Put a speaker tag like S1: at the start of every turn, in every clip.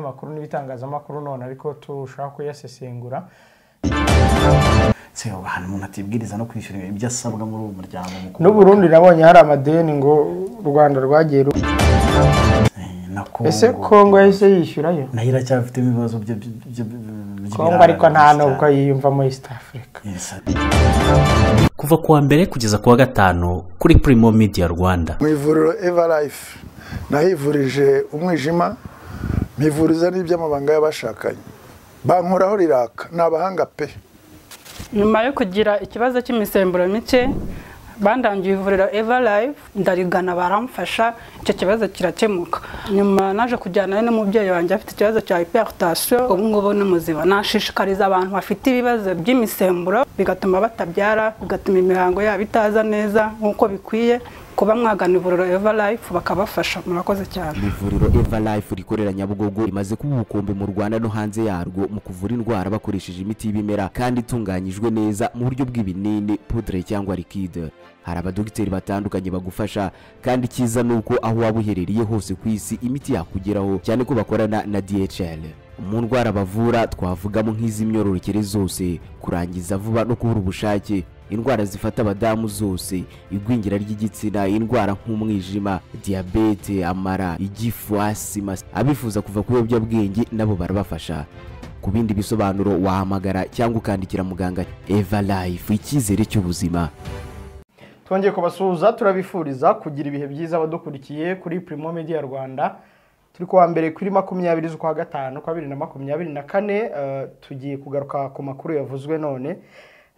S1: makuru n'ibitangazamakuru none ariko turushaho kuyasesengura
S2: se ubu ahantu umuntu atibwiriza no kwishyura ibyo asabwa muri uwo muryango mukuru
S1: n'uburundi nabonye hari amadeni ngo u rwanda rwagiye ru-
S2: Eh, na
S1: ese kongo yahise yishyurayo
S2: nayo iracyafite ibibazo byo byo- byo- byo-
S1: kongo ariko nta nubwo
S2: cyane.
S1: yiyumvamo east africa
S2: Yes,
S3: kuva ku wa mbere kugeza ku wa gatanu kuri Primo Media Rwanda
S4: mu ivuriro evarayifu nahivurije umwijima mpivuriza n'iby'amabanga y'abashakanye bankoraho riraka ni abahanga pe
S5: nyuma yo kugira ikibazo cy'imisemburo mike bandangiye ivuriro evarayivu ndarigana baramfasha icyo kibazo kirakemuka nyuma naje kujyana n'umubyeyi wanjye afite ikibazo cya hiperitasiyo ubu ngubu ni muzima nashishikariza abantu bafite ibibazo by'imisemburo bigatuma batabyara bigatuma imihango yabo itaza neza nk'uko bikwiye kuba mwagana ivuriro evarayivu bakabafasha murakoze cyane
S6: ivuriro eva life rikorera nyabugogo rimaze kuba ubukombe mu rwanda no hanze yarwo mu kuvura indwara bakoresheje imiti y'ibimera kandi itunganyijwe neza mu buryo bw'ibinini pudre cyangwa likide hari abadogiteri batandukanye bagufasha kandi icyiza ni uko aho waba uherereye hose ku isi imiti yakugeraho cyane ko bakorana na dhl mu ndwara bavura twavugamo nk'iz'imyororokere zose kurangiza vuba no kubura ubushake indwara zifata abadamu zose igwingira ry'igitsina indwara nk'umwijima diyabete amara igifu asima abifuza kuva ku biyobyabwenge nabo barabafasha ku bindi bisobanuro wahamagara cyangwa ukandikira muganga eva life icyizere cy'ubuzima
S1: twongeye kubasuhuza turabifuriza kugira ibihe byiza abadukurikiye kuri Primo Media Rwanda turi kuwa mbere kuri makumyabiri z'ukwa gatanu kwa bibiri na makumyabiri na kane eh, tugiye kugaruka ku makuru yavuzwe none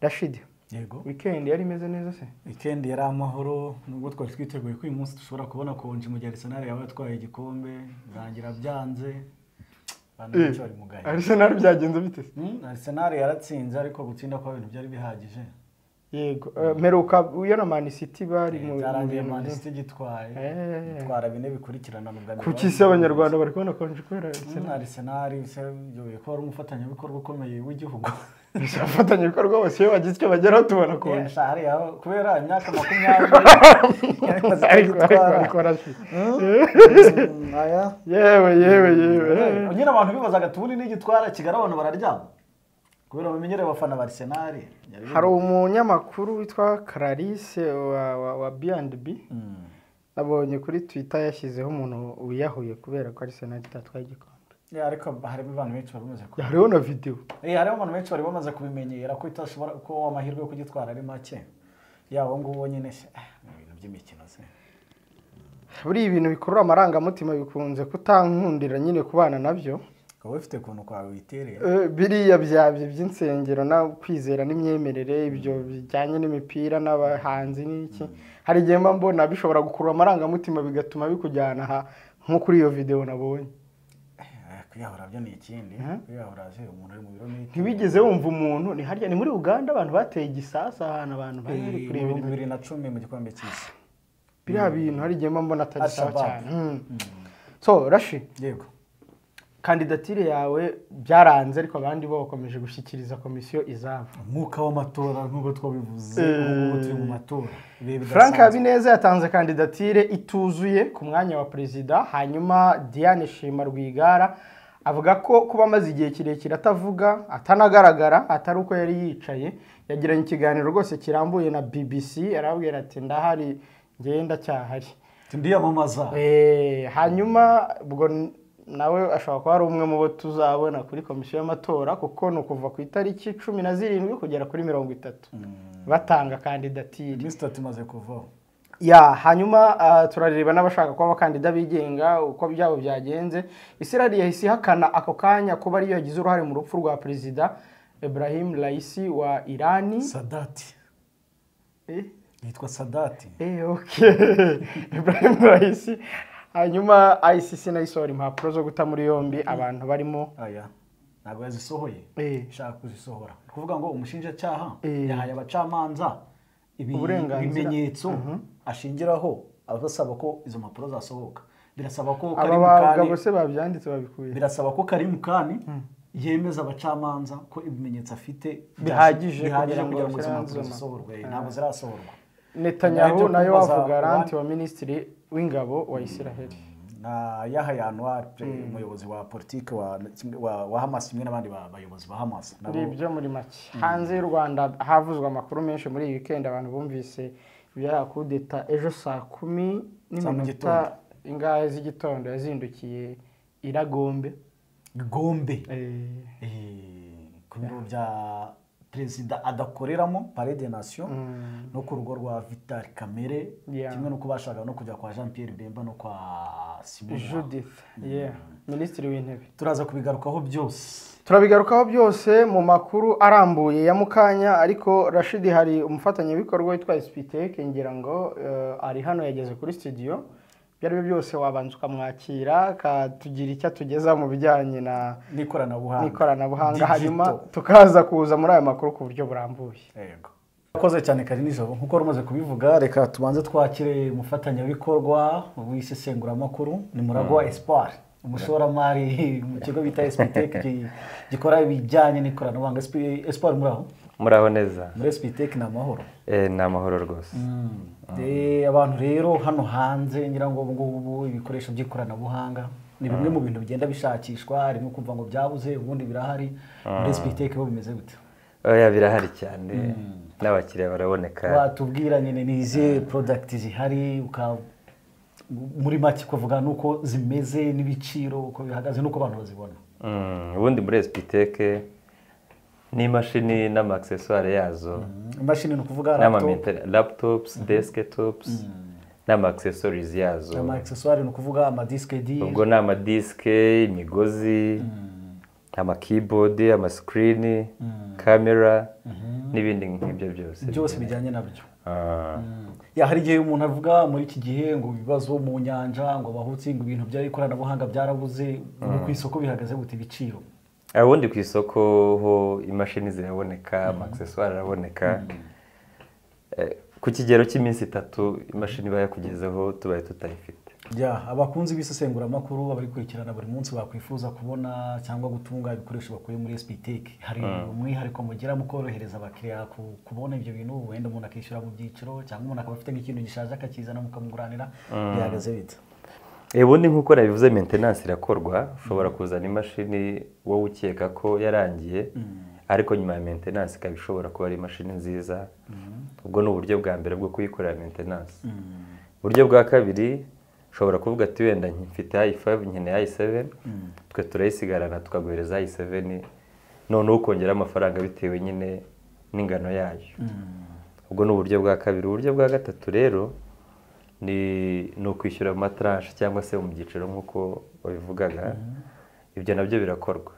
S1: rashidi
S2: yego
S1: wikendi yari imeze neza se
S2: wikendi yari amahoro nubwo twari twiteguye ko uyu munsi dushobora kubona konji mu gihe arisenali yaba yatwaye igikombe birangira byanze abantu benshi bari mu gahe
S1: arisenali byagenze bite se
S2: Hmm, arisenali yaratsinze ariko gutsinda kwa bintu byari bihagije
S1: yego eh, meruka uyo na Man City bari mu
S2: byarangiye
S1: mu-
S2: manisiti gitwaye
S1: Eh.
S2: gitwara bine bikurikirana mu bwa mbere
S1: kuki se abanyarwanda bari kubona konji kubera
S2: Hmm, arisenali se yoye ko ari umufatanyabikorwa ukomeye w'igihugu
S1: afatanya ibikorwa bose iyo bagize icyo bageraho tubona
S2: Yeah,
S1: konji
S2: sha, hariya ho, kubera imyaka makumyabiri yamaze
S1: ariko ariko
S2: kugitwara.
S1: ariko rashidi
S2: Hmm, aya.
S1: yewe yewe yewe
S2: nyine abantu bibazaga tubuni n'igitwara kigali abantu bararyama kubera bamenyereye abafana ba arisenali
S1: hari umunyamakuru witwa Clarisse wa, wa, wa B&B nabonye kuri Twitter yashyizeho umuntu wiyahuye kubera ko Arsenal itatwaye igikombe
S2: Yeah, ariko harimo abantu benshi bari bamaze kubi-
S1: hariho na video
S2: Eh, hariho abantu benshi bari bamaze kubimenyera ko itashobora ko amahirwe yo kugitwara ari make yabo ngubo nyine se eh, ni ibintu by'imikino se
S1: buriya ibintu bikurura amarangamutima bikunze kutankundira nyine kubana nabyo
S2: ukaba ufite ukuntu kwawe witereye
S1: Eh, biriya byabyo by'insengero no kwizera n'imyemerere ibyo bijyanye n'imipira n'abahanzi n'iki hari igihe mba mbona bishobora gukurura amarangamutima bigatuma bikujyana aha nko kuri iyo video nabonye
S2: Eh, kwiyahura byo ni ikindi kwiyahura se umuntu uri mu biro
S1: ntibigeze wumva umuntu ni harya ni muri uganda abantu bateye igisasa ahantu abantu bari bari
S2: ni
S1: kureba
S2: ibihumbi
S1: ibintu
S2: bibiri na cumi mu gikombe cy'isi
S1: biriya bintu hari igihe mba mbona atari sawa
S2: Al-Shabaab.
S1: cyane Hmm. so rashi
S2: yego
S1: kandidatire yawe byaranze ariko abandi bo bakomeje gushyikiriza komisiyo izabo
S2: umwuka w'amatora nk'uko twabivuze
S1: Eh.
S2: ubu ngubu turi mu matora Ibihe
S1: frank
S2: bidasanzwe.
S1: habineza yatanze kandidatire ituzuye ku mwanya wa perezida hanyuma diane shima rwigara avuga ko kuba amaze igihe kirekire atavuga atanagaragara atari uko yari yicaye yagiranye ikiganiro rwose kirambuye na bbc arabwira ati ndahari ngenda ndacyahari
S2: ndiyamamaza
S1: Eh, hanyuma ubwo n- nawe ashobora kuba ari umwe mu bo tuzabona kuri komisiyo y'amatora kuko ni ukuva ku itariki cumi na zirindwi kugera kuri mirongo itatu batanga kandidatire
S2: iminsi itatu imaze kuvaho
S1: ya hanyuma ah, turareba n'abashaka kuba abakandida bigenga uko byabo byagenze isirari yahise ihakana ako kanya kuba ariyo yagize uruhare mu rupfu rwa perezida ibrahim raisi wa irani
S2: sadati
S1: Eh?
S2: yitwa sadati
S1: Eh, okay. Ibrahim Raisi hanyuma ICC nayo isohora impapuro zo guta muri yombi abantu barimo
S2: aya ntabwo yazisohoye
S1: Eh.
S2: ishaka kuzisohora ni ukuvuga ngo umushinjacyaha
S1: Eh.
S2: yahaye abacamanza ibi-
S1: Uburenganzira.
S2: ibimenyetso ashingiraho abasaba ko izo mpapuro zasohoka birasaba ko
S1: aba
S2: Karim Khan-
S1: bagabo se babyanditse babikuye
S2: birasaba ko Karim Khan yemeza abacamanza ko ibimenyetso afite
S1: Bihagije
S2: bihagije
S1: kugira ngo
S2: kugira ngo izo
S1: bashyire hanze
S2: mpapuro
S1: izo
S2: zisohorwe ntabwo zirasohorwa
S1: Netanyahu
S2: Nyuma y'ibyo
S1: nayo
S2: kubaza
S1: wavuga
S2: abandi-
S1: aranti wa minisitiri w'ingabo wa Isiraheli
S2: na Yahya Anwar umuyobozi wa politiki wa, wa, wa Hamas kimwe n'abandi ba- bayobozi ba Hamas nabo
S1: ngibyo muri make hanze y'u rwanda havuzwe amakuru menshi muri iyi wikendi abantu bumvise ibya kudeta ejo saa kumi n'iminota
S2: mugitondo.
S1: ingahe z'igitondo yazindukiye iragombe
S2: Gombe
S1: Eh,
S2: eh, ku biro bya perezida adakoreramo parede nasiyo no ku rugo rwa Vital Kamere
S1: Yeah.
S2: kimwe no kubashaka no kujya kwa Jean Pierre Bemba no kwa Simon
S1: judith yeah. minisitiri w'intebe
S2: turaza kubigarukaho byose
S1: turabigarukaho byose mu makuru arambuye ya mukanya ariko rashidi hari umufatanyabikorwa witwa sipiteke ngira ngo eh, ari hano yageze kuri studio ibyo ari byo byose wabanza ukamwakira akatugira icyo atugeza mu bijyanye na
S2: n'ikoranabuhanga
S1: n'ikoranabuhanga hanyuma
S2: Digital.
S1: tukaza kuza muri ayo makuru ku buryo burambuye
S2: yego urakoze cyane kari nijoro nk'uko wari umaze kubivuga reka tubanze twakire umufatanyabikorwa w'isesenguramakuru ni muragwa espoir umushoramari mu kigo bita espitec gikora ibijyanye n'ikoranabuhanga Esp- espoir muri aho
S7: muraho neza
S2: muri espitec ni amahoro
S7: Eh, ni amahoro rwose
S2: Eh, abantu rero hano hanze ngira ngo ubu ngubu ibikoresho by'ikoranabuhanga ni bimwe mu bintu bigenda bishakishwa harimo kumva ngo byabuze ubundi birahari muri espitec ho bimeze gute
S7: oya birahari cyane n'abakiriya baraboneka
S2: watubwira nyine ni izihe porodagiti zihari uka- muri make ukavuga n'uko zimeze n'ibiciro uko bihagaze n'uko abantu bazibona
S7: Mm, ubundi muri esipiteke n'imashini n'amaaksesuwari yazo
S2: imashini ni ukuvuga laptop
S7: n'amamenta laputopusi desikitopusi n'amaaksesuwarizi yazo
S2: amaegiseswari ni ukuvuga amadisike di
S7: ubwo ni amadisike imigozi amakibodi amasikirini kamera n'ibindi nk'ibyo byose
S2: byose bijyanye nabyo
S7: Ah,
S2: ya hari igihe umuntu avuga muri iki gihe ngo ibibazo mu nyanja ngo abahutsi ngo ibintu by'ikoranabuhanga byarabuze ubu ku isoko bihagaze gute ibiciro
S7: ah, ubundi ku isoko ho imashini ziraboneka amaaksesuwari araboneka Eh, ku kigero cy'iminsi itatu imashini iba yakugezeho tubaye tutayifite
S2: Ya, abakunzi b'isesenguramakuru abayikurikirana buri munsi bakwifuza kubona cyangwa gutunga ibikoresho bakuye muri SPTEC hari umwihariko mugira mu korohereza abakiriya ku- kubona ibyo bintu wenda umuntu akishyura mu byiciro cyangwa umuntu akaba afite nk'ikintu gishaje akakizana mukamuguranira bihagaze bita
S7: Eh, ubundi nk'uko nabivuze maintenance irakorwa ushobora kuzana imashini wowe ukeka ko yarangiye ariko nyuma ya maintenance ikaba ishobora kuba ari imashini nziza ubwo ni uburyo bwa mbere bwo kuyikorera maintenance uburyo bwa kabiri ushobora kuvuga ati wenda nki- mfite i5 nkeneye i7 twe turayisigarana tukaguhereza i7 noneho ukongeraho amafaranga bitewe nyine n'ingano yayo ubwo ni uburyo bwa kabiri uburyo bwa gatatu rero ni ni ukwishyura amatarashe cyangwa se mu byiciro nk'uko wabivugaga ibyo nabyo birakorwa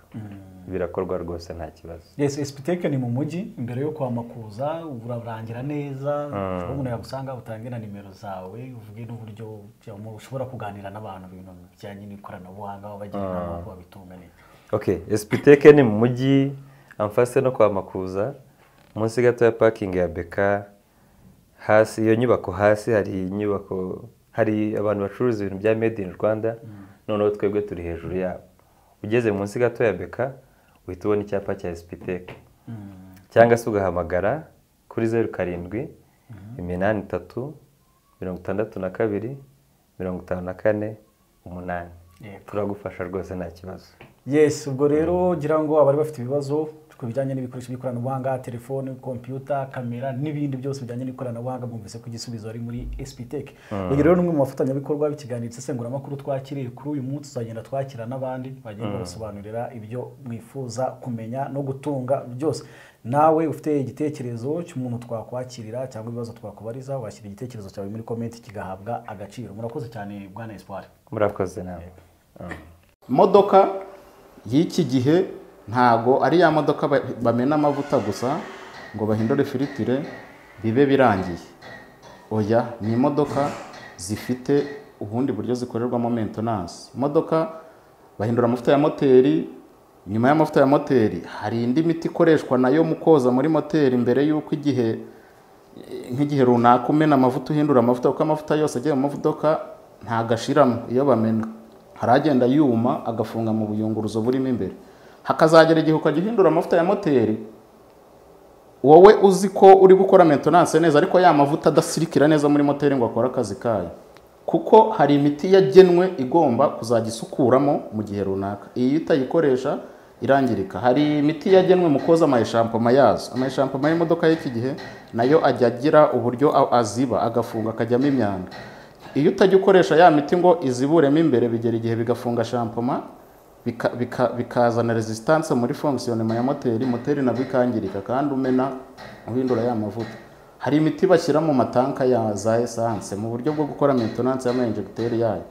S7: birakorwa rwose nta kibazo
S2: yes SPTEC ni mu mujyi imbere yo kwa Makuza urarangira neza ushobora umuntu yagusanga utange na nimero zawe uvuge n'uburyo byaba- ushobora kuganira n'abantu ibintu bijyanye n'ikoranabuhanga wabagira inama uko babitunganira
S7: ok esipiteke ni mu mujyi amfase no kwa makuza munsi gato ya pakingi ya beka hasi iyo nyubako hasi hari inyubako hari abantu bacuruza ibintu bya made in rwanda noneho twebwe turi hejuru yabo ugeze munsi gato ya beka uhita ubona icyapa cya esipiteke cyangwa se ugahamagara kuri zeru karindwi iminani itatu mirongo itandatu na kabiri mirongo itanu na kane umunani
S2: Yego.
S7: turagufasha rwose nta kibazo
S2: yes ubwo rero ngira ngo abari bafite ibibazo ku bijyanye n'ibikoresho by'ikoranabuhanga telefone kompiyuta kamera n'ibindi byose bijyanye n'ikoranabuhanga mwumvise ko igisubizo ari muri SPTEC uyu rero ni umwe mu bafatanyabikorwa b'ikiganiro isesenguramakuru twakiriye kuri uyu munsi tuzagenda twakira n'abandi bagenda babasobanurira ibyo mwifuza kumenya no gutunga byose nawe ufite igitekerezo cy'umuntu twakwakirira cyangwa ibibazo twakubariza washyira igitekerezo cyawe muri komenti kigahabwa agaciro murakoze cyane bwana espoir
S7: murakoze nawe
S8: modoka y'iki gihe ntago ari ya modoka ba- bamena amavuta gusa ngo bahindure firitire bibe birangiye oya ni imodoka zifite ubundi buryo zikorerwamo maintenance imodoka bahindura amavuta ya moteri nyuma y'amavuta ya moteri hari indi miti ikoreshwa nayo mu koza muri moteri mbere y'uko igihe nk'igihe runaka umena amavuta uhindura amavuta kuko amavuta yose agiye mu mavudoka ntabwo ashiramo iyo bamena hari agenda yuma agafunga mu buyunguruzo burimo imbere hakazagera igihe ukajya uhindura amavuta ya moteri wowe uzi ko uri gukora maintenance neza ariko ya mavuta adasirikira neza muri moteri ngo akore akazi kayo kuko hari imiti yagenwe igomba kuzajya isukuramo mu gihe runaka iyi utayikoresha irangirika hari imiti yagenwe mu koza amayishampoma yazo amayishampoma y'imodoka y'iki gihe nayo ajya agira uburyo a- aziba agafunga akajyamo imyanda iyo utajya ukoresha ya miti ngo iziburemo imbere bigera igihe bigafunga shampoma bika- bika- bikazana resistance muri fonkisiyonema ya moteri moteri nabwo ikangirika kandi umena uhindura ya mavuta hari imiti bashyira mu matanka ya za esanse mu buryo bwo gukora maintenance y'amayinjegiteri yayo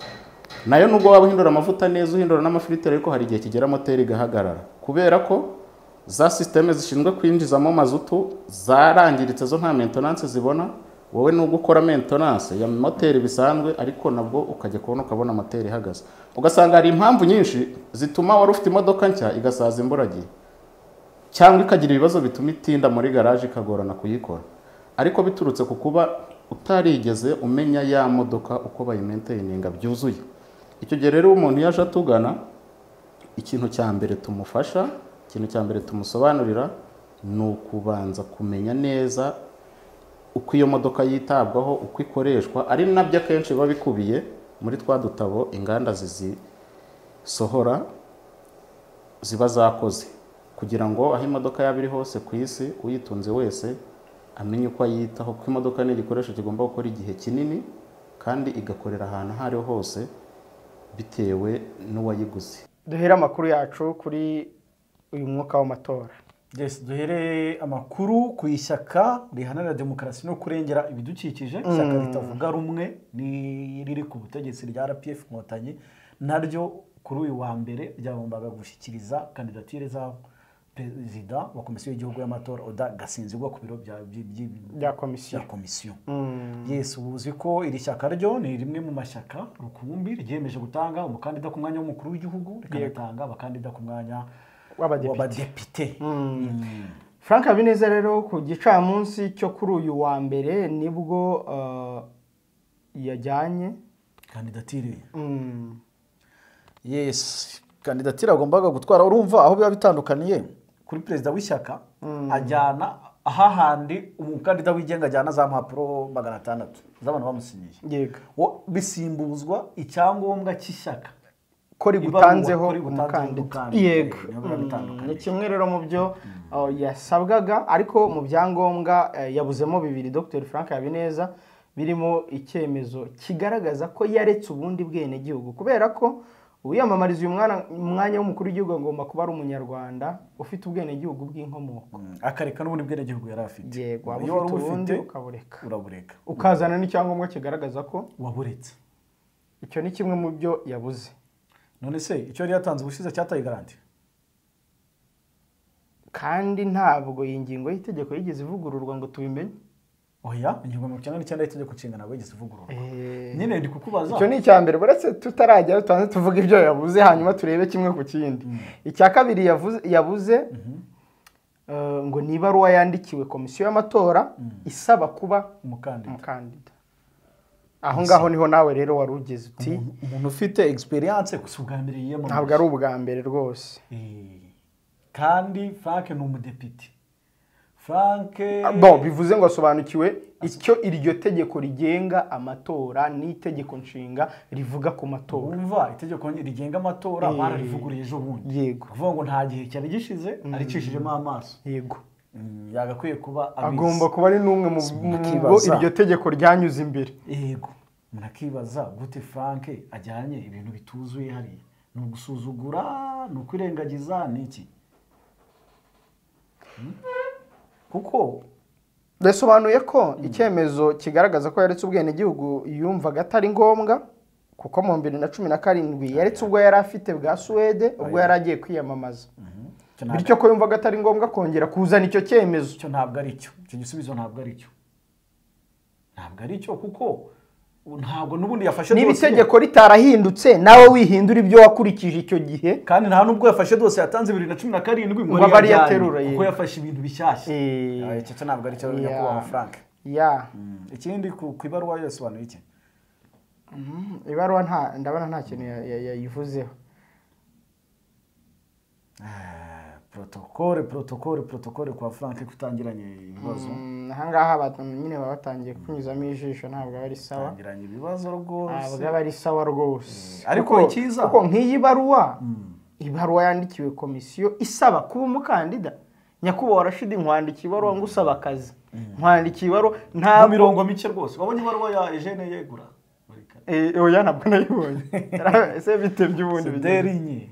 S8: nayo nubwo waba uhindura amavuta neza uhindura n'amafiliteri ariko hari igihe kigera moteri igahagarara kubera ko za sisiteme zishinzwe kwinjizamo mazutu zarangiritse zo nta maintenance zibona wowe nubwo ukora maintenance ya moteri bisanzwe ariko nabwo ukajya kubona ukabona moteri ihagaze ugasanga hari impamvu nyinshi zituma wari ufite imodoka nshya igasaza imburagihe cyangwa ikagira ibibazo bituma itinda muri garaje ikagorana kuyikora ariko biturutse ku kuba utarigeze umenya ya modoka uko bayimenteyininga byuzuye icyo gihe rero iyo umuntu yaje atugana ikintu cya mbere tumufasha ikintu cya mbere tumusobanurira ni ukubanza kumenya neza uko iyo modoka yitabwaho uko ikoreshwa ari nabyo akenshi biba bikubiye muri twa dutabo inganda zizisohora ziba zakoze kugira ngo aho imodoka yaba iri hose ku isi uyitunze wese amenye uko ayitaho kuko imodoka ni igikoresho kigomba gukora igihe kinini kandi igakorera ahantu aho ariho hose bitewe n'uwayiguze
S1: duhere amakuru yacu kuri uyu mwuka w'amatora
S2: Yes, duhereye amakuru ku ishyaka riharanira demokarasi no kurengera ibidukikije ishyaka ritavuga rumwe ni riri ku butegetsi rya rpf inkotanyi naryo kuri uyu wa mbere ryagombaga gushyikiriza kandidatire za perezida wa komisiyo y'igihugu y'amatora oda gasinzigwa ku biro bya- by- by-
S1: bya komisiyo
S2: bya komisiyo yes uzi ko iri shyaka ryo ni rimwe mu mashyaka rukumbi ryiyemeje gutanga umukandida ku mwanya w'umukuru w'igihugu rikanatanga abakandida ku mwanya
S1: w'abadepite
S2: w'abadepite
S1: frank habineza rero ku gicamunsi cyo kuri uyu wa mbere nibwo eh, yajyanye
S2: kandidatire
S1: Mm,
S2: yes kandidatire agombaga gutwara urumva aho biba bitandukaniye kuri perezida w'ishyaka ajyana ahahandi umukandida wigenga ajyana za mpapuro magana atandatu z'abantu bamusinyiye
S1: yego
S2: Wo- bisimbuzwa icyangombwa cy'ishyaka
S1: ko
S2: Ibaruwa,
S1: rigutanzeho
S2: ko rigutanzeho
S1: umukandida
S2: umukandida.
S1: yego
S2: Niyo biba
S1: Mm,
S2: bitandukanye.
S1: ni kimwe rero mu byo eh, yasabwaga ariko mu byangombwa eh, yabuzemo bibiri dr frank habineza birimo icyemezo kigaragaza ko yaretse ubundi bwenegihugu kubera ko uwiyamamariza uyu mwana- umwanya w'umukuru w'igihugu agomba kuba ari umunyarwanda ufite ubwenegihugu bw'inkomoko
S2: akareka n'ubundi bwenegihugu yari afite
S1: Yego, waba
S2: iyo
S1: ufite
S2: wari ubufite
S1: ubundi ukabureka
S2: urabureka
S1: ukazana n'icyangombwa kigaragaza ko
S2: waburetse
S1: icyo ni kimwe mu byo yabuze
S2: none se icyo yari yatanze ubushize cyataye garanti
S1: kandi ntabwo iyi ngingo y'itegeko yigeze ivugururwa ngo tubimenye
S2: oya ingingo mirongo icyenda n'icyenda y'itegeko nshinga ntabwo yigeze ivugururwa nyine ndi kukubaza
S1: icyo ni icya mbere uretse tutarajya tubanze tuvuga ibyo yavuze hanyuma turebe kimwe ku kindi icya kabiri yavuze yabuze eh, ngo ni ibaruwa yandikiwe komisiyo y'amatora isaba kuba
S2: umukandida
S1: umukandida aho ngaho niho nawe rero wari ugeze uti
S2: umuntu ufite egisperiyanse gusa ubwa mbere yiyamamaje
S1: ntabwo ari ubwa mbere rwose
S2: Eh, kandi frank ni umudepite frank
S1: Bon, bivuze ngo asobanukiwe icyo iryo tegeko rigenga amatora n'itegeko nshinga rivuga ku matora
S2: wumva itegeko rigenga amatora
S1: Eh,
S2: bararivuguruye ejo bundi
S1: yego
S2: kuvuga ngo nta gihe cyari gishize aricishijemo amaso
S1: yego
S2: Mm, yagakwiye kuba abizi.
S1: agomba kuba ari n'umwe mu mu
S2: Akibaza.
S1: bo iryo tegeko ryanyuze imbere
S2: yego munakibaza gute frank ajyanye ibintu bituzuye hariya ni ugusuzugura ni ukwirengagiza ni iki Hmm? kuko
S1: yasobanuye ko icyemezo kigaragaza ko yaretse ubwenegihugu yumvaga atari ngombwa kuko mu bibiri na cumi na karindwi yaretse ubwo yari afite bwa suwede ubwo yari agiye kwiyamamaza
S2: icyo ntabwo-
S1: bityo ko yumvaga atari ngombwa kongera kuzana icyo cyemezo
S2: icyo ntabwo ari cyo icyo gisubizo ntabwo ari cyo ntabwo ari cyo kuko ntabwo n'ubundi yafashe
S1: niba
S2: dosiye,
S1: itegeko ritarahindutse nawe wihindura ibyo wakurikije icyo gihe
S2: kandi nta nubwo yafashe dose yatanze bibiri na cumi na karindwi ngo
S1: Ngo bari
S2: yajyane,
S1: yaterura,
S2: kuko
S1: yego.
S2: yafashe ibintu bishyashya
S1: Eh,
S2: Ah, icyo cyo ntabwo ari cyo
S1: yeah.
S2: nyakubahwa frank
S1: ya
S2: ikindi ku ku ibaruwa yasobanuye iki
S1: ibaruwa nta ndabona nta kintu ya- ya- yayivuzeho
S2: protokole protokole protokole kwa frank kutangiranye ibibazo
S1: Mm, ahangaha abantu nyine baba batangiye kunyuzamo ijisho ntabwo aba ari sawa
S2: bagiranye ibibazo rwose
S1: ntabwo aba ari sawa rwose
S2: Ariko
S1: Kuko-
S2: icyiza-
S1: kuko nk'iyi baruwa ibaruwa yandikiwe komisiyo isaba kuba umukandida nyakubahwa rashidi nkwandikiye ibaruwa ngo usaba akazi nkwandikiye ibaruwa
S2: mu
S1: ntabwo
S2: mirongo mike rwose wabonye ibaruwa ya Eugene yegura
S1: Eh, oya ntabwo nayibonye ese bite by'ubundi bigeze-
S2: sederi nke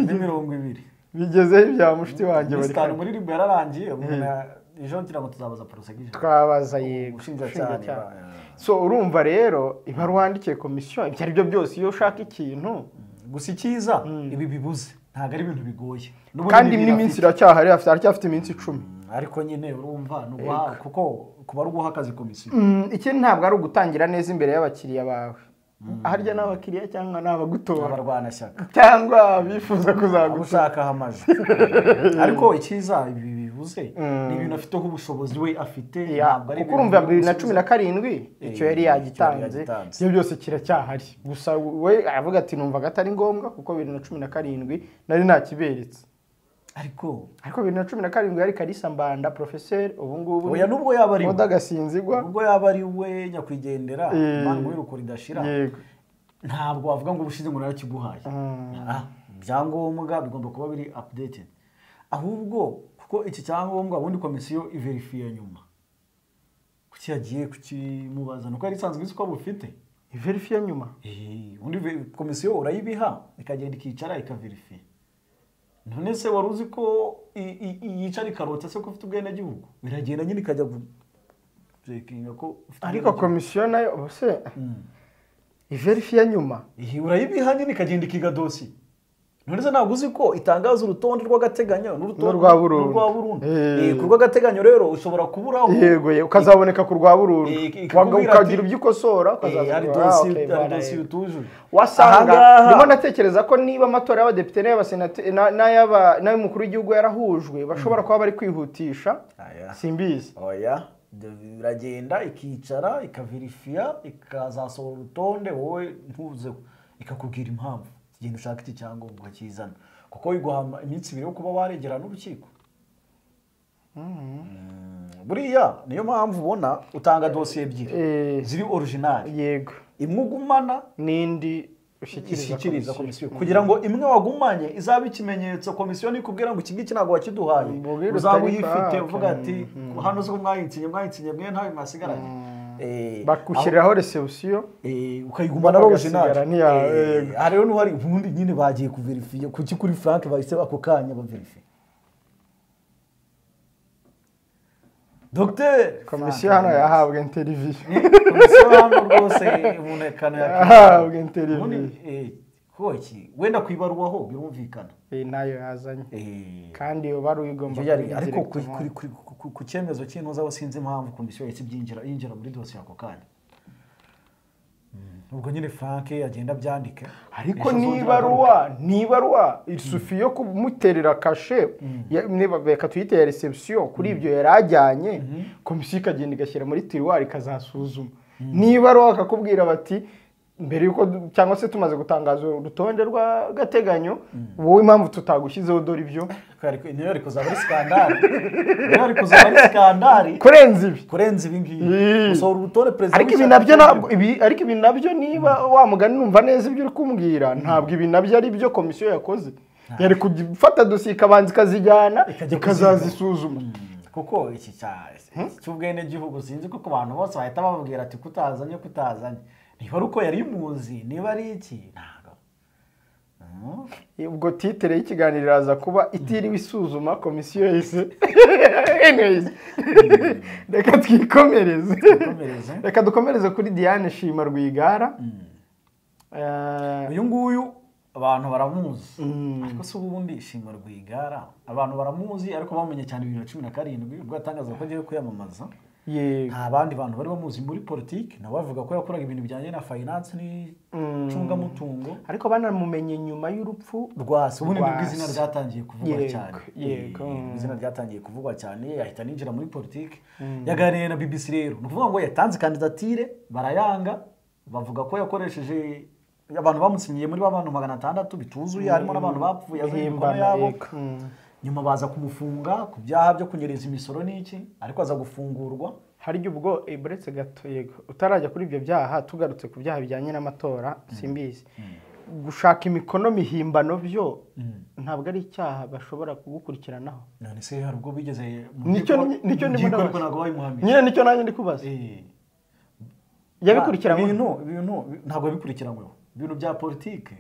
S2: n'imirongo ibiri
S1: bigezeho ibya mushiki wanjye bari
S2: minisitari
S1: kare
S2: muri ribu yararangiye umuntu ya- ejo ngira ngo tuzabaza porosegije
S1: twabaza yego
S2: ubushinjacyaha
S1: ubushinjacyaha.
S2: niba-
S1: so urumva rero ibaruwa yandikiye komisiyo ibyo ari byo byose iyo ushaka ikintu
S2: gusa icyiza ibi bibuze ntabwo ari ibintu bigoye N'ubundi
S1: kandi
S2: ni
S1: n'iminsi
S2: birafite.
S1: iracyahari afite- aracyafite iminsi icumi
S2: ariko nyine urumva nuguha kuko kuba ari uguha akazi komisiyo
S1: Mm, iki ntabwo ari ugutangira neza imbere y'abakiriya bawe harya ni abakiriya cyangwa ni abagutora
S2: abarwanashyaka
S1: cyangwa abifuza
S2: aba
S1: kuzagutora
S2: ushakaho amajwi ariko icyiza ibi bibuze ni ibintu afiteho ubushobozi we afite
S1: Ya,
S2: ntabwo
S1: kuko
S2: ari ibintu
S1: urumva bibiri na
S2: bimusubiza.
S1: cumi na karindwi icyo yari yagitanze
S2: yagitanze.
S1: ibyo byose kiracyahari gusa we aravuga ati numvaga atari ngombwa kuko bibiri na cumi na karindwi nari nakiberetse
S2: ariko
S1: ariko bibiri na cumi na karindwi yari kalisa mbanda porofeseri ubu ngubu
S2: oya nubwo yaba ari we
S1: oda gasinzigwa
S2: nubwo yaba ari we nyakwigendera
S1: Eh.
S2: imana muri ruko ridashira
S1: yego
S2: ntabwo wavuga ngo ubushize ngo narakiguhaye Ah, ibyangombwa bigomba kuba biri updated ahubwo kuko iki cyangombwa ubundi komisiyo iverifiye nyuma kuki yagiye kukimubaza nuko yari isanzwe izi ko bufite
S1: iverifiye nyuma
S2: Eh, ubundi ve- komisiyo urayibiha ikagenda ikicara ikaverifiya none se wari uzi ko i- i- i- yicara ikarota se ko ufite ubwenegihugu biragenda nyine ikajya gucekinga ko ufite
S1: ariko
S2: ubwenegihugu.
S1: komisiyo nayo ubuse iverifiye nyuma
S2: Eh, urayibiha nyine ikagenda ikiga dosiye none se ntabwo uzi ko itangaza urutonde rw'agateganyo n'urutonde
S1: N'urwa burundu.
S2: n'urwa burundu
S1: Eh.
S2: Eh, ku rw'agateganyo rero ushobora kuburaho
S1: yego yego, ukazaboneka ku rwa burundu
S2: Eh, ik-
S1: Waga-
S2: ikakubwira
S1: ukagira
S2: ati-
S1: ibyo ukosora
S2: Eh,
S1: ukazaza
S2: hari
S1: kuvuga, ah,
S2: dosiye
S1: okay,
S2: hari
S1: bana,
S2: dosiye
S1: yego.
S2: utujuje
S1: wasanga
S2: Ahangaha-
S1: ndimo ndatekereza ko niba amatora y'abadepite n'ay'abasenateri na- n'ay'aba- n'ay'umukuru w'igihugu yarahujwe bashobora kuba bari kwihutisha
S2: Aya.
S1: simbizi
S2: oya ibyo biragenda ikicara ikaverifiya ikazasohora urutonde wowe ntuzeho ikakubwira impamvu genda ushaka iki cyangombwa kizana kuko biguha iminsi ibiri yo kuba waregera n'urukiko Mm, buriya niyo mpamvu ubona utanga dosiye
S1: Eh.
S2: ebyiri ziri orijinali
S1: yego
S2: imwe ugumana
S1: n'indi
S2: ishyikiriza
S1: ushyikiriza komisiyo
S2: komisiyo kugira ngo imwe wagumanye izabe ikimenyetso komisiyo nikubwira ngo iki ngiki ntabwo wakiduhaye
S1: Mbubwire
S2: uzaba
S1: utari
S2: uyifite
S1: paka.
S2: uvuga ati hano zo mwayitsinye mwayitsinye mwe ntawe mwasigaranye Eh,
S1: bakushyiriraho resebusiyo
S2: aho- eh, ukayigumana ari original
S1: bagasigara n'iyawe.
S2: aha rero n'uhari ubundi nyine bagiye kuverifiye kuki kuri frank bahise ako kanya baverifiye dogiteri
S1: komisiyo hano yahabwa interiviyo
S2: komisiyo hano rwose umuntu ekana
S1: yahabwa interiviyo
S2: ubundi eh, ko iki wenda ku ibaruwa ho birumvikana
S1: Eh, nayo yazanye
S2: Eh,
S1: kandi uba ari uyigomba
S2: ibyo yari
S1: kubigira
S2: ariko ku-
S1: directement.
S2: kuri- kuri- ku- ku- ku cyemezo cy'intuza we sinzi impamvu komisiyo yahise ibyinjira yinjira muri dosiye ako kanya ubwo nyine frank agenda abyandike
S1: ariko n'ibaruwa n'ibaruwa isufi yo kumuterera kashe ya- niba- reka tuyite ya reception kuri ibyo yari ajyanye komisiyo ikagenda igashyira muri tiruwari ikazasuzuma n'ibaruwa bakakubwira bati mbere yuko du- cyangwa se tumaze gutangaza urutonde rw'agateganyo wowe impamvu tutagushyizeho dore ibyo
S2: niyo yari kuzaba ari sikandari niyo yari kuzaba ari sikandari
S1: kurenza ibi
S2: kurenza ibi ngibi
S1: Mm.
S2: gusohora urutonde perezida
S1: ariko ibi
S2: w'ishyaka
S1: nabyo
S2: cy'umurimo.
S1: ntabwo ibi ariko ibi nabyo niba wa mugani numva neza ibyo uri kumbwira ntabwo ibi nabyo ari byo komisiyo yakoze yari gufata dosiye ikabanza ikazijyana
S2: Ikajya
S1: ikazazisuzuma
S2: kuko iki cya- iki cy'ubwenegihugu sinzi ko ku bantu bose bahita bababwira ati kutazanye kutazanye niba ari uko yari imuzi niba ari iki ntabwo Mm.
S1: ubwo titere y'ikiganiro iraza kuba itiriwe isuzuma komisiyo yahise anyways reka twikomereze
S2: Twikomereze.
S1: reka dukomereze kuri diane shima rwigara Eh,
S2: uyu nguyu abantu baramuzi ariko se ubundi shima rwigara abantu baramuzi ariko bamenye cyane bibiri na cumi na karindwi ubwo yatangazaga ko agiye kwiyamamaza
S1: yego
S2: nta bandi bantu bari bamuzi muri politiki nabo bavuga ko yakoraga ibintu bijyanye na finance n'icungamutungo
S1: ariko banamumenye nyuma y'urupfu
S2: rwasi ubundi nibwo
S1: Rwasi.
S2: izina ryatangiye kuvugwa
S1: Yego,
S2: cyane
S1: yego.
S2: Eh, nibwo izina ryatangiye kuvugwa cyane ahita ninjira muri politiki yaganiriye na bbc rero ni ukuvuga ngo yatanze kandidatire barayanga bavuga ko yakoresheje abantu bamusinyiye muri ba bantu magana atandatu bituzuye harimo n'abantu bapfuye azi imikono
S1: Himbana,
S2: yabo
S1: yego. Mm.
S2: nyuma baza kumufunga ku byaha byo kunyereza imisoro n'iki ariko aza gufungurwa
S1: hari igihe ubwo eh, buretse gato yego utarajya kuri ibyo byaha tugarutse ku byaha bijyanye n'amatora simbizi gushaka imikono mihimbano byo ntabwo ari icyaha bashobora kugukurikiranaho
S2: none se hari ubwo bigeze mu
S1: Nicyo-
S2: nkiko-
S1: nicyo
S2: mu
S1: ndimo
S2: nkiko
S1: ndabaza.
S2: ariko ntabwo wabimuhamije
S1: nyine nicyo nanjye ndi kubaza
S2: Eh.
S1: yabikurikiranywe
S2: ibintu ibintu ntabwo bikurikiranyweho ibintu bya politike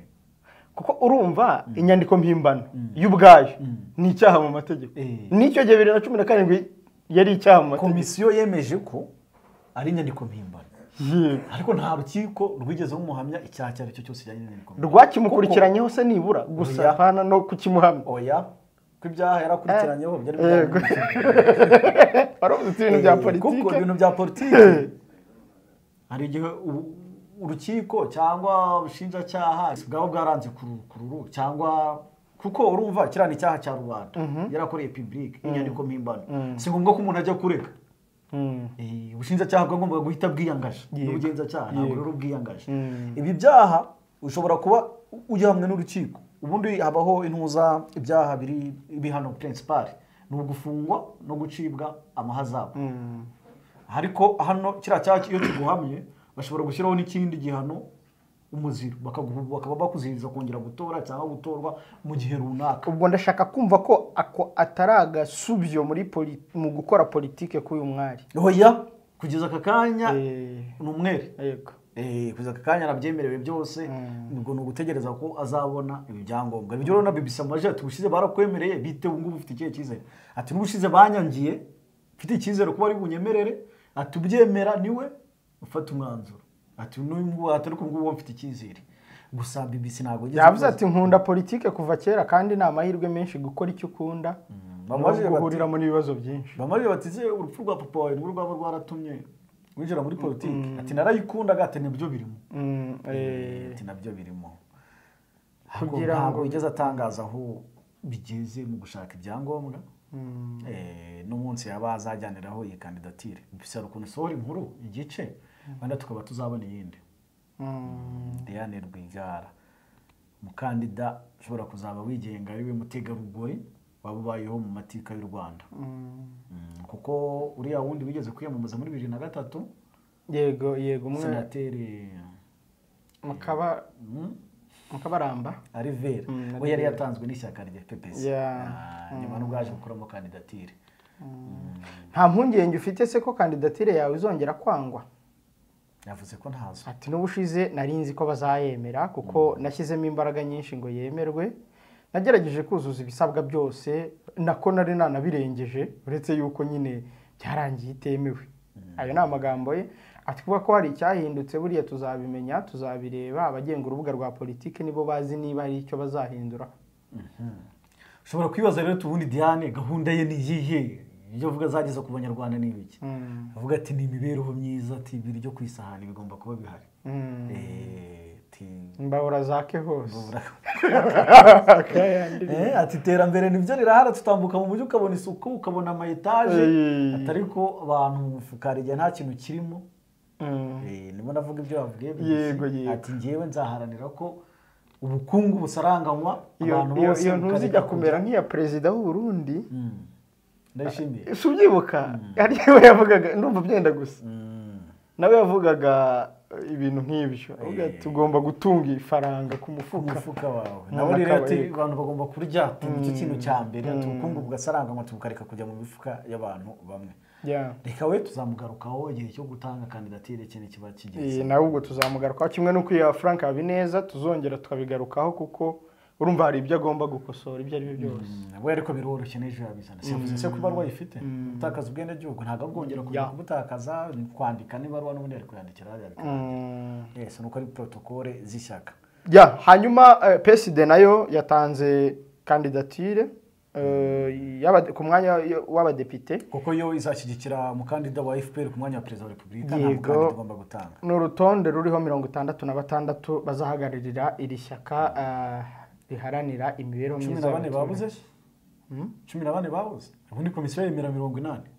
S1: kuko urumva inyandiko mpimbano y'ubwayo ni icyaha mu mategeko
S2: Eh.
S1: n'icyo gihe bibiri na cumi na karindwi yari icyaha mu mategeko
S2: komisiyo yemeje ko ari inyandiko mpimbano
S1: Yego.
S2: ariko nta rukiko rwigeze rumuhamya icyaha icyo ari cyo cyose kijyanye n'inyandiko mpimbano
S1: rwakimukurikiranyeho se nibura gusa
S2: Oya.
S1: hana no kukimuhamya
S2: oya ko ibyaha yarakurikiranyeho byari
S1: Yego. waravuze uti ibintu bya
S2: kuko
S1: politiki
S2: ibintu bya politiki hari igihe u- urukiko cyangwa ubushinjacyaha bwaba bwaranze ku ru- ku ruru cyangwa kuko urumva kiriya ni icyaha cya rubanda yarakoreye pibulike inyandiko mpimbano si ngombwa ko umuntu ajya kurega
S1: Mm.
S2: Eh, ubushinjacyaha bwagombaga guhita bwiyangaje
S1: Yego.
S2: n'ubugenzacyaha ntabwo rero bwiyangaje
S1: Mm.
S2: ibi byaha ushobora kuba ugihamwe n'urukiko ubundi habaho intuza ibyaha biri ibihano pirinsipari ni ugufungwa no gucibwa amahazabu ariko hano kiriya cyaha iyo kiguhamye bashobora gushyiraho n'ikindi gihano umuziro bakaguha- bakaba bakuziririza kongera gutora cyangwa gutorwa mu gihe runaka
S1: ubwo ndashaka kumva ko ako atari agasubyo muri poli- mu gukora politike k'uyu mwari
S2: oya kugeza aka kanya
S1: Eh,
S2: ni umwere
S1: yego
S2: Eh, kugeza aka kanya arabyemerewe byose ubwo ni ugutegereza ko azabona ibi byangombwa ibyo urabona bibisa amajwi ati ubushize barakwemereye bite ubu ngubu ufite ikihe cyizere ati n'ubushize banyangiye mfite icyizere ko bari bunyemerere ati ubyemera niwe ufata umwanzuro ati n'uyu ngubu ati ariko ngubu mfite icyizere gusa bibisi ntabwo ageze
S1: yavuze
S2: abibaza.
S1: ati nkunda politike kuva kera kandi ni amahirwe menshi gukora icyo ukunda
S2: Bamubajije
S1: no
S2: bati-
S1: guhuriramo n'ibibazo byinshi
S2: bamariye bati "Ese urupfu rwa papa wawe nirwo rwaba rwaratumye winjira muri politiki ati narayikundaga ati nibyo birimo
S1: Mm, eh,
S2: ati nabyo birimo
S1: Kugira
S2: ntabwo
S1: ngo-
S2: yigeze atangaza aho bigeze mu gushaka ibyangombwa Eh, n'umunsi yaba azajyaniraho iyi kandidatire bisaba ukuntu isohora inkuru igice wenda tukaba tuzabona iyindi Diane Rwigara umukandida ushobora kuzaba wigenga ari we mutegarugori waba ubayeho mu mateka y'u Rwanda Mm, kuko uriya wundi wigeze kwiyamamaza muri bibiri na gatatu
S1: yego yego umwe
S2: senateri
S1: mukaba-
S2: mm,
S1: mukabaramba
S2: Alivera
S1: Mm,
S2: we yari yatanzwe n'ishyaka rya PPS
S1: Yeah.
S2: Ah, nyuma n'ubwaje gukuramo kandidatire
S1: nta mpungenge ufite se ko kandidatire yawe izongera kwangwa
S2: yavuze ko ntazo
S1: ati n'ubushize nari nzi ko bazayemera kuko nashyizemo imbaraga nyinshi ngo yemerwe nagerageje kuzuza ibisabwa byose nako nari nanabirengeje uretse yuko nyine byarangiye itemewe ayo ni amagambo ye ati kuba ko hari icyahindutse buriya tuzabimenya tuzabireba abagenga urubuga rwa politiki nibo bazi niba hari icyo bazahindura
S2: ushobora kwibaza rero ati ubundi Diane gahunda ye ni iyihe ibyo avuga azageza ku banyarwanda ni ibiki avuga ati ni imibereho myiza ati ibiryo ku isahani bigomba kuba bihari Eh, ati
S1: mbahora zake hose
S2: Eh, ati iterambere nibyo rirahara tutambuka mu mujyi ukabona isuku ukabona ama etaje
S1: Eh.
S2: atari ko abantu mu mufuka hari igihe nta kintu kirimo
S1: Mm.
S2: Eh, nimo navuga ibyo bavuye
S1: Yego, yego.
S2: ati ngewe nzaharanira ko ubukungu busaranganywa
S1: iyo
S2: abantu
S1: iyo-
S2: bose
S1: iyo ntuzi ijya
S2: bukareka
S1: kumera
S2: kujya-
S1: nk'iya perezida w'uburundi
S2: Mm. ndayishimiye
S1: si ubyibuka hari we yavugaga ndumva byenda gusa nawe yavugaga eh, ibintu nk'ibyo avuga ati tugomba gutunga ifaranga ku mufuka
S2: umufuka wawe
S1: Ni
S2: nabo rero ati
S1: akabariro.
S2: abantu bagomba kurya ati nicyo kintu cya mbere ati ubukungu bugasaranganywa tubukareka kujya mu mifuka y'abantu bamwe
S1: Yeah.
S2: reka we tuzamugarukaho igihe cyo gutanga kandidatire cye nikiba
S1: Eh,
S2: kigeze
S1: nawe ubwo tuzamugarukaho kimwe n'uko iya frank habineza tuzongera tukabigarukaho kuko urumva hari ibyo agomba gukosora ibyo ari byo byose
S2: we ariko biroroshye n'ejo yabizana siyavuze se ko ibaruwa yifite gutakaza ubwenegihugu ntabwo abwongera kujya
S1: Yeah.
S2: kubutakaza ni kwandika n'ibaruwa n'ubundi ari kuyandikira hariya bikaba
S1: Mm.
S2: yes nuko ari protokole z'ishyaka
S1: Ya, hanyuma eh, PSD nayo yatanze kandidatire eh, y'abade- ku mwanya w'abadepite
S2: kuko yo izashyigikira umukandida wa fpr ku mwanya wa perezida wa repubulika nta
S1: Yego.
S2: mukandida ugomba gutanga
S1: ni urutonde ruriho mirongo itandatu na batandatu bazahagararira iri shyaka eh, riharanira imibereho
S2: cumi
S1: myiza
S2: na bane
S1: y'abaturage.
S2: babuze cumi na bane babuze ubundi komisiyo yemera mirongo inani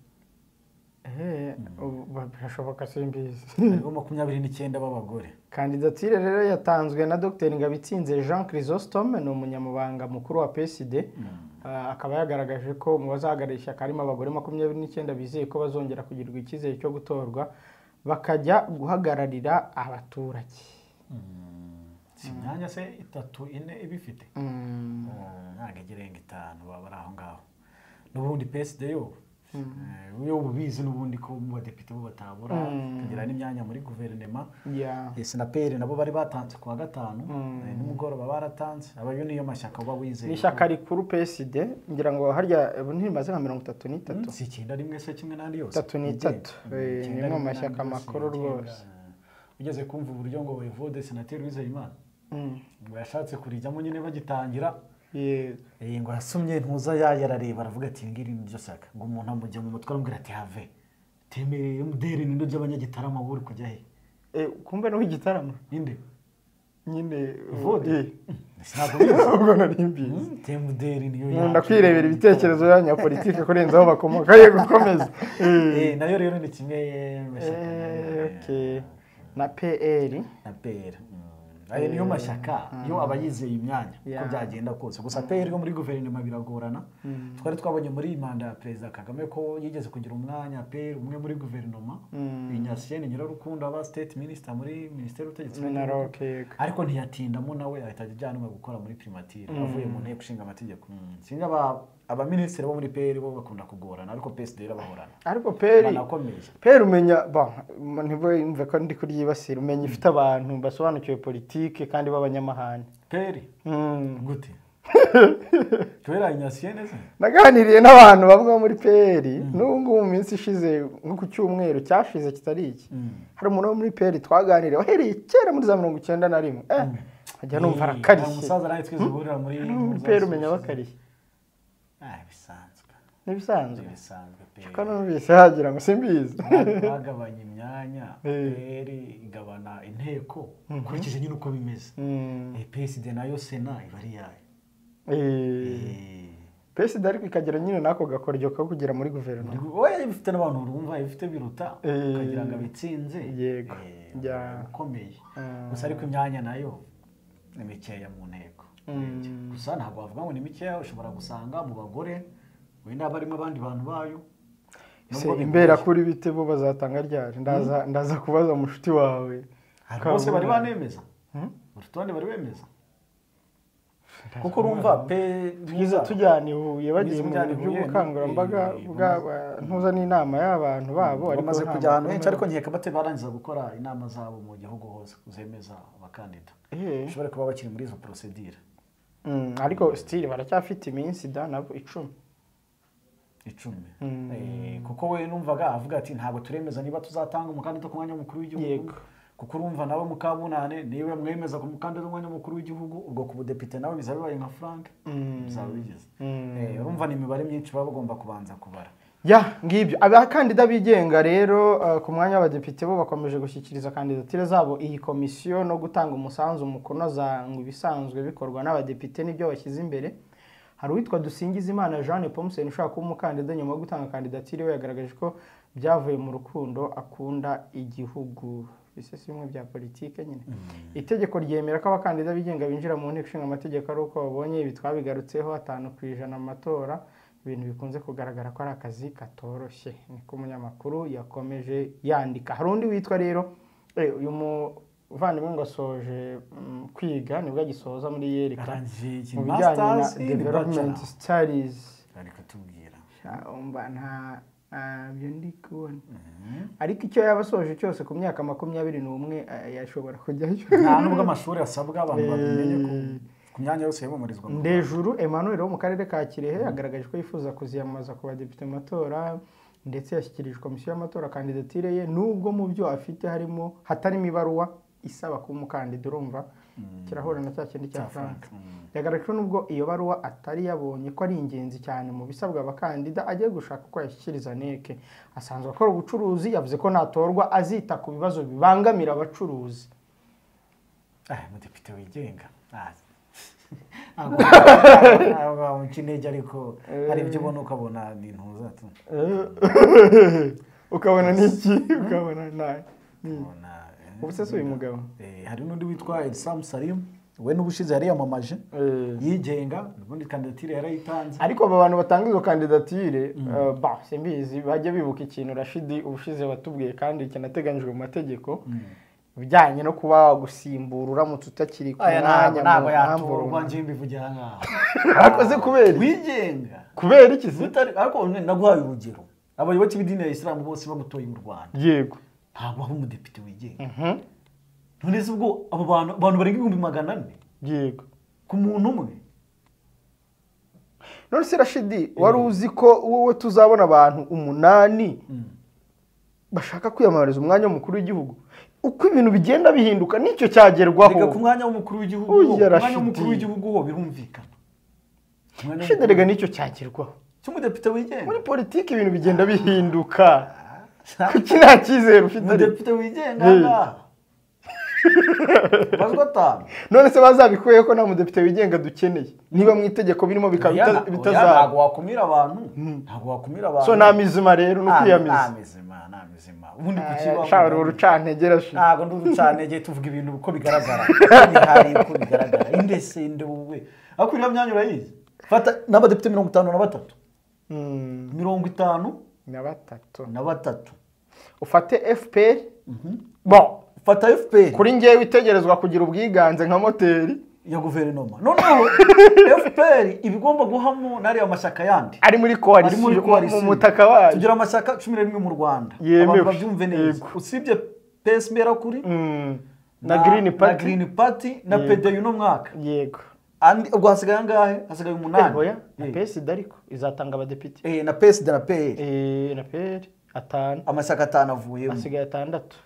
S1: Eh, ubu- birashoboka simbizi
S2: hariho makumyabiri n'icyenda b'abagore
S1: kandidatire rero yatanzwe na dr ngabitsinze jean chrysostome ni umunyamabanga mukuru wa psd Ah, akaba yagaragaje ko mu bazahagararira ishyaka harimo abagore makumyabiri n'icyenda bizeye ko bazongera kugirirwa icyizere cyo gutorwa bakajya guhagararira abaturage
S2: si imyanya se itatu ine iba ifite ntabwo igerenga itanu baba bari aho ngaho n'ubundi PSD yo eh, we ubizi n'ubundi ko mu badepite bo batabura tugira n'imyanya muri guverinema
S1: Yeah.
S2: sinaperi nabo bari batanze ku wa gatanu eh, nimugoroba baratanze abayo niyo mashyaka uba
S1: ni
S2: wizeye
S1: ishyaka rikuru PSD ngira ngo harya ubu ntirimaze nka mirongo itatu n'itatu
S2: si icyenda rimwe se kimwe n'andi yose
S1: Itatu ni
S2: Idea.
S1: itatu.
S2: Mm,
S1: Eh, ni
S2: icyenda
S1: imwe mu
S2: rimwe
S1: mashyaka
S2: n'andi yose
S1: makuru
S2: yigenga.
S1: rwose.
S2: ugeze kumva uburyo ngo voyevode senateri wizeyimana
S1: Mm.
S2: ngo yashatse kurijyamo nyine bagitangira
S1: Yego.
S2: Eh, ngo arasomye ntuza ya yarareba aravuga ati ngiri nibyo shaka ngo umuntu amujya mu mutwe aramubwira ati have temereye muderi n'indo by'abanyagitarama wowe uri kujya he
S1: Eh, kumbe ni igitaramo
S2: inde
S1: nyine
S2: Vode?
S1: eh,
S2: ntabwo bizi
S1: ubwo nari mbizi
S2: temuderi niyo
S1: nkunda
S2: yacu.
S1: kwirebera ibitekerezo by'abanyapolitike kurenza aho bakomoka ye gukomeza
S2: Eh, nayo rero ni kimwe mashyaka
S1: Eh, okay. na pr
S2: na peri ayo niyo mashyaka yo aba yizeye imyanya uko
S1: Yeah.
S2: byagenda kose gusa peri yo muri guverinoma biragorana twari twabonye muri manda ya perezida kagame ko yigeze kugira umwanya peri umwe muri guverinoma inyasiyeni nyirarukundo aba state minister muri minisiteri y'ubutegetsi bw'igihugu.
S1: minaroke yego
S2: ariko ntiyatindamo nawe ahita ajyanwa gukora muri primatire avuye mu nteko ishinga amategeko Mm. sinzi aba abaminisitiri bo muri peri bo bakunda kugorana ariko psd bahorana
S1: ariko peri
S2: banakomeye
S1: peri umenya ba ntibumve ko ndi kuryibasira umenya ifite abantu basobanukiwe politike kandi b'abanyamahane
S2: peri
S1: Mm.
S2: gute kubera inyasiyeni se
S1: naganiriye n'abantu bamwe bo muri peri n'ubu ngubu mu minsi ishize nko ku cyumweru cyashize kitari iki hari umuntu wo muri peri twaganiriye wahereye kera muri za mirongo icyenda na rimwe eh nkajya numva
S2: Eh, hari
S1: arakarishye
S2: umusaza nawe twese uhurira muri
S1: no muri
S2: za
S1: peri
S2: sosiyete.
S1: umenya bakariye
S2: Ah, bisanzwe
S1: n'ibisanzwe
S2: bisanzwe peri
S1: ko numvise hagira ngo simbizi
S2: bagabanya imyanya peri igabana inteko ukurikije nyine uko bimeze
S1: Mm.
S2: Eh, psd nayo sena iba ari yayo
S1: Eh,
S2: Eh,
S1: pesida ariko ikagera nyine n'ako gakoryo ko kugera muri guverinoma
S2: oya bifite n'abantu urumva bifite biruta
S1: Eh,
S2: ukagira ngo abitsinze
S1: yego.
S2: Eh,
S1: Ya.
S2: ukomeye gusa ariko imyanya nayo ni mikeya mu nteko gusa ntabwo wavuga ngo ni mikeya ushobora gusanga mu bagore wenda barimo abandi bantu bayo
S1: se imbera kuri bite bo bazatanga ryaje ndaza ndaza kubaza mushuti wawe
S2: Hari bose bari banemeza urutonde bari bemeza kuko urumva pe
S1: twiza tujyana i Huye bagiye mu
S2: tujyana
S1: bintu
S2: i Huye,
S1: by'ubukangurambaga
S2: eh,
S1: bw'aba ntuza n'inama y'abantu babo ariko
S2: bamaze
S1: nta
S2: kujya ahantu
S1: makuru
S2: henshi ariko
S1: meza.
S2: nkeka bate barangiza gukora inama zabo mu gihugu hose zemeza abakandida
S1: Eh.
S2: bashobora kuba bakiri muri izo porosedire
S1: Mm, ariko sitiri baracyafite iminsi da nabo icumi
S2: icumi Eh, kuko we numvaga avuga ati ntabwo turemeza niba tuzatanga umukandida ku mwanya w'umukuru w'igihugu
S1: Yego.
S2: kuko urumva nawe mukabunane niba mwemeza ku mukandida w'umwanya w'umukuru w'igihugu ubwo ku budepite nawe bizaba bibaye nka frank bizaba bigeze Eh, urumva ni imibare myinshi baba bagomba kubanza kubara
S1: ya ngibyo abakandida bigenga rero eh, ku mwanya w'abadepite bo bakomeje gushyikiriza kandidatire zabo iyi komisiyo no gutanga umusanzu mu kunoza ngo ibisanzwe bikorwa n'abadepite n'ibyo bashyize imbere hari uwitwa Dusingizimana Jeanne Pomsen ushaka kuba umukandida nyuma yo gutanga kandidatire we yagaragaje ko byavuye mu rukundo akunda igihugu bise si bimwe bya politike nyine itegeko ryemera ko abakandida bigenga binjira mu nteko ishinga amategeko ari uko babonye ibi twabigarutseho atanu ku ijana amatora ibintu bikunze kugaragara ko ari akazi katoroshye niko umunyamakuru yakomeje yandika hari undi witwa rero eh, uyu muvandimwe ngo asoje mm, kwiga nibwo agisoza muri yereka
S2: Arangije iki
S1: mu bijyanye na
S2: masters ni
S1: development
S2: bachelor.
S1: studies
S2: bari kutubwira
S1: Ah, umva nta ntabyo ndi kubona ariko icyo yaba asoje cyose ku myaka makumyabiri n'umwe eh, yashobora kujyayo
S2: nta nubwo amashuri asabwa abantu babimenye ku- ku myanya yose yamumarizwa mu Rwanda.
S1: ndejuru emmanuel wo mu karere ka kirehe yagaragaje ko yifuza kuziyamamaza ku badepite mu matora ndetse yashyikirijwe komisiyo y'amatora kandidatire ye nubwo mu byo afite harimo hatarimo ibaruwa isaba kuba umukandida urumva kirahura na cya kindi cya frank yagaragaje ko nubwo iyo baruwa atari yabonye ko ari ingenzi cyane mu bisabwa abakandida agiye gushaka uko yashyikiriza neke asanzwe akora ubucuruzi yavuze ko natorwa azita ku bibazo bibangamira abacuruzi
S2: Ah, umudepite wigenga Ah. Ntabwo ntabwo wamuca intege ariko hari ibyo ubona ukabona ni intuza tu
S1: ukabona n'iki ukabona nta
S2: Ukabona, eh,
S1: ubuse si uyu mugabo
S2: eh, hari n'undi witwa Elsam Salim we n'ubushize yariyamamaje yigenga ubundi kandidatire yarayitanze
S1: ariko aba bantu batanga izo kandidatire eh, bah, simbizi bajya bibuka ikintu rashidi ubushize watubwiye kandi kinateganyijwe mu mategeko ibijyanye no kuba wagusimbura uramutse utakiri ku
S2: aya ntabwo
S1: mwanya mu
S2: ntabwo
S1: mpamvu
S2: yatorwa
S1: runaka.
S2: ngiye mbivugira aha ngaha
S1: Akoze kubera iki?
S2: wigenga
S1: kubera iki se
S2: utari ariko none naguhaye urugero abayoboke b'idini ya isilamu bose bamutoye mu rwanda
S1: yego
S2: ntabwo haba umudepite wigenga none se ubwo abo bantu abantu barenga ibihumbi magana ane
S1: yego
S2: ku muntu umwe
S1: none se rashidi wari uzi ko wowe tuzabona abantu umunani bashaka kwiyamamariza umwanya w'umukuru w'igihugu uko ibintu bigenda bihinduka nicyo
S2: reka ku
S1: cyagerwaho
S2: mwanya w'umukuru w'igihugu
S1: Uya
S2: ho ku mwanya
S1: Rashidi.
S2: w'umukuru w'igihugu ho birumvikana Umwanya
S1: rashidi
S2: w'umukuru-
S1: rega nicyo cyagerwaho
S2: cy'umudepite wigenga
S1: muri politiki ibintu bigenda bihinduka kuki nta cyizere ufite ariko?
S2: umudepite wigenga aha
S1: Hey.
S2: ngaha bazwi atanu
S1: none se bazabikuyeho ko nta mudepite wigenga dukeneye niba mu itegeko birimo bikaba
S2: Oya,
S1: bita-
S2: oya, ntabwo
S1: bitazaba
S2: wakumira abantu ntabwo wakumira abantu
S1: so nta mizima rero ni
S2: Nta-
S1: ukwiyamiza
S2: nta mizima nta mizima ubundi ku
S1: shawari
S2: kibaho
S1: urucantege rashidi
S2: ntabwo ndi urucanege tuvuga ibintu uko bigaragara bihari uko bigaragara indese ndewe ariko iriya myanya urayizi fata n'abadepite mirongo itanu na batatu
S1: Mm,
S2: mirongo itanu
S1: na batatu
S2: na batatu
S1: ufate fpr bon
S2: fata fpr
S1: kuri ngewe itegerezwa kugira ubwiganze nka moteri
S2: ya guverinoma noneho fpr iba igomba guhamo n'ariya mashyaka yandi
S1: ari muri
S2: ari muri
S1: koalisiyo mu
S2: koalisiyo.
S1: mutaka wayo
S2: tugira amashyaka cumi na rimwe mu rwanda
S1: Yemewe.
S2: abantu babyumve neza
S1: Yego.
S2: usibye psb yarakuri
S1: Mm, na girini
S2: na
S1: pati
S2: Green Party na
S1: Yego.
S2: pd uno mwaka
S1: yego
S2: Andi- ubwo hasigaye angahe hasigaye umunani
S1: oya na
S2: Eh.
S1: pesida ariko izatanga abadepite
S2: Eh, na psd na pr
S1: Eh, na peri atanu
S2: amashyaka atanu avuyemo
S1: asigaye atandatu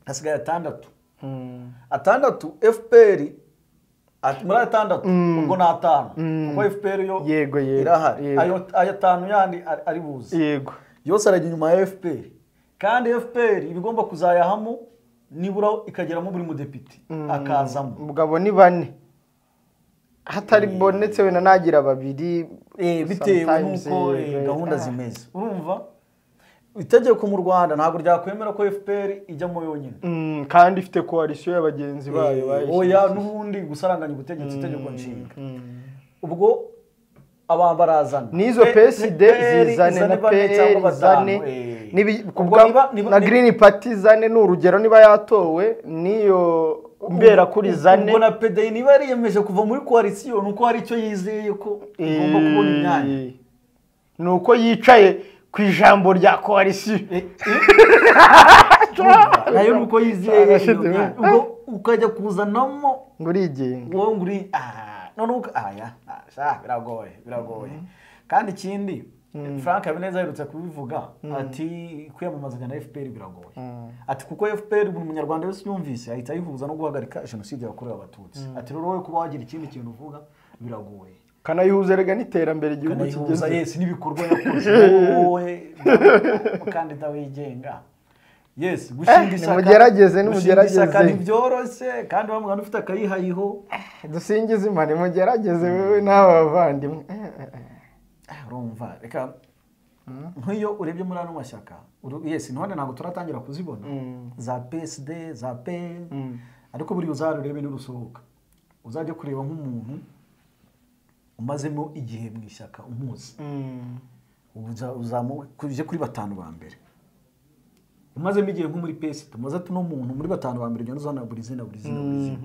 S2: hasigaye atandatu
S1: Mm,
S2: atandatu fpr at- muri atandatu ubwo ni atanu kuko fpr yo
S1: Yego, yego,
S2: irahari
S1: yego.
S2: ayo ayo atanu yandi ari- ari buze
S1: yego
S2: yose arajya inyuma ya fpr kandi fpr iba igomba kuzayahamo nibura ikageramo buri mudepite akazamo
S1: mugabo ni bane hatari bonetse wenda nagira babiri
S2: Eh, bitewe
S1: sometimes,
S2: n'uko
S1: eh,
S2: eh, gahunda
S1: ah.
S2: zimeze urumva itegeko mu rwanda ntabwo ryakwemera ko fpr ijyamo yonyine
S1: Mm, kandi ifite koalisiyo ya bagenzi bayo
S2: Eh,
S1: bayishyize.
S2: oya n'ubundi gusaranganya ubutegetsi itegeko nshinga ubwo abantu barazana
S1: n'izo
S2: Eh,
S1: PSD
S2: PL
S1: zizane na
S2: bane cyangwa
S1: PL
S2: batanu,
S1: zane
S2: eh.
S1: n'ibi- ku
S2: Ubwo
S1: bwa-
S2: niba- niba-
S1: na
S2: niba-
S1: Green Party zane ni urugero niba yatowe n'iyo mbera kuri zane
S2: ubwo na pedayi niba yariyemeje kuva muri koalisiyo ni uko hari icyo yizeye ko igomba kubona imyanya
S1: Eh, ni uko yicaye ku ijambo rya koalisiyo
S2: Urumva? nayo ni uko yizeye iyo
S1: Arashize,
S2: myanya
S1: we.
S2: ubwo ukajya kuzanamo
S1: ngo urigenga
S2: wowe ngo uri aha none uko aya sha biragoye biragoye kandi ikindi frank habineza aherutse kubivuga ati kwiyamamazanya na fpr biragoye ati kuko fpr buri munyarwanda wese yumvise ahita ayihuza no guhagarika jenoside yakorewe abatutsi ati rero wowe kuba wagira ikindi kintu uvuga biragoye
S1: kanayihuza rega n'iterambere igihugu
S2: kanayihuza
S1: kigeze
S2: yesi n'ibikorwa yakoze wowe umukandida wigenga yes gushinga
S1: Eh,
S2: ishyaka
S1: nimugerageze,
S2: gushinga ishyaka
S1: nimugerageze.
S2: ntibyoroshye kandi wa muganga ufite akayihayiho
S1: dusingize imana imugerageze wowe n'aba bavandimwe Eh, eh, eh.
S2: urumva reka nk'iyo urebye muri ano mashyaka uru- yesi none ntabwo turatangira kuzibona za psd za pl ariko buriya uzahare urebe nirusohoka uzajye kureba nk'umuntu umazemo igihe mu ishyaka umuzi Uza- uzamu- ku- uje kuri batanu ba mbere umazemo igihe nko muri psd umaze ati uno muntu muri batanu ba mbere ugenda uzana buri zina buri zina buri zina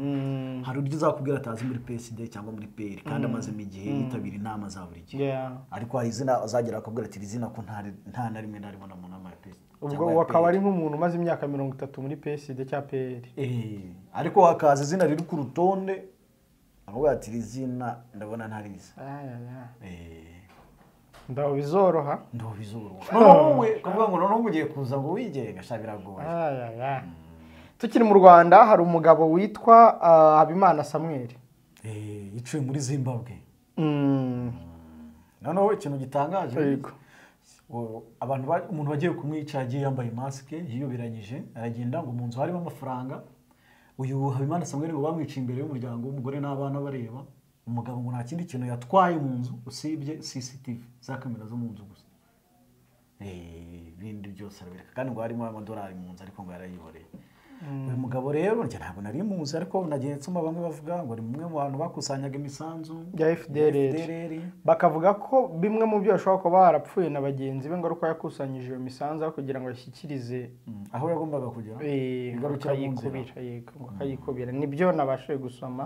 S2: hari uryo uzakubwira atazi muri psd cyangwa muri pl kandi amazemo igihe yitabira inama za buri gihe
S1: Yeah.
S2: ariko hari izina azagera akabwira ati iri zina ko nta nta na rimwe naribona mu nama ya perezida
S1: ubwo
S2: cyangwa ya
S1: uwo akaba
S2: PL."
S1: ari nk'umuntu umaze imyaka mirongo itatu muri PSD cyangwa PL
S2: Eh, ariko hakaza izina riri ku rutonde akavuga ati iri zina ndabona ntarizi Eh,
S1: ndaho bizoroha
S2: ndoba izuru noneho wowe ukavuga ngo noneho ugiye kuza ngo wigenga sha biragoye
S1: Ayaya. tukiri mu rwanda hari umugabo witwa ah, habimana samuel
S2: Eh, yicuye muri zimbabwe
S1: Mm,
S2: noneho ikintu gitangaje
S1: yego.
S2: O- abantu ba- umuntu wagiye kumwica yagiye yambaye masike yiyoberanyije aragenda ngo mu nzu harimo amafaranga uyu habimana samweri ngo bamwiciye imbere y'umuryango w'umugore n'abana bareba umugabo ngo nta kindi kintu yatwaye mu nzu usibye cctv za kamera zo mu nzu gusa Eh, ibindi byose arabereka kandi ngo harimo amadolari mu nzu ariko ngo yarayihoreye uyu mugabo rero njye ntabwo nari muzi ariko nagiye nsoma bamwe bavuga ngo ni umwe mu bantu bakusanyaga imisanzu
S1: ya FDLR bakavuga ko bimwe mu byo bashobora kuba barapfuye na bagenzi be ngo ari uko yakusanyije iyo misanzu aho kugira ngo ashyikirize
S2: Mm, aho yagombaga kugera
S1: eh, ngo
S2: Ingarukira mu nzira.
S1: akayikubira yego, ngo akayikubira nibyo nabashije gusoma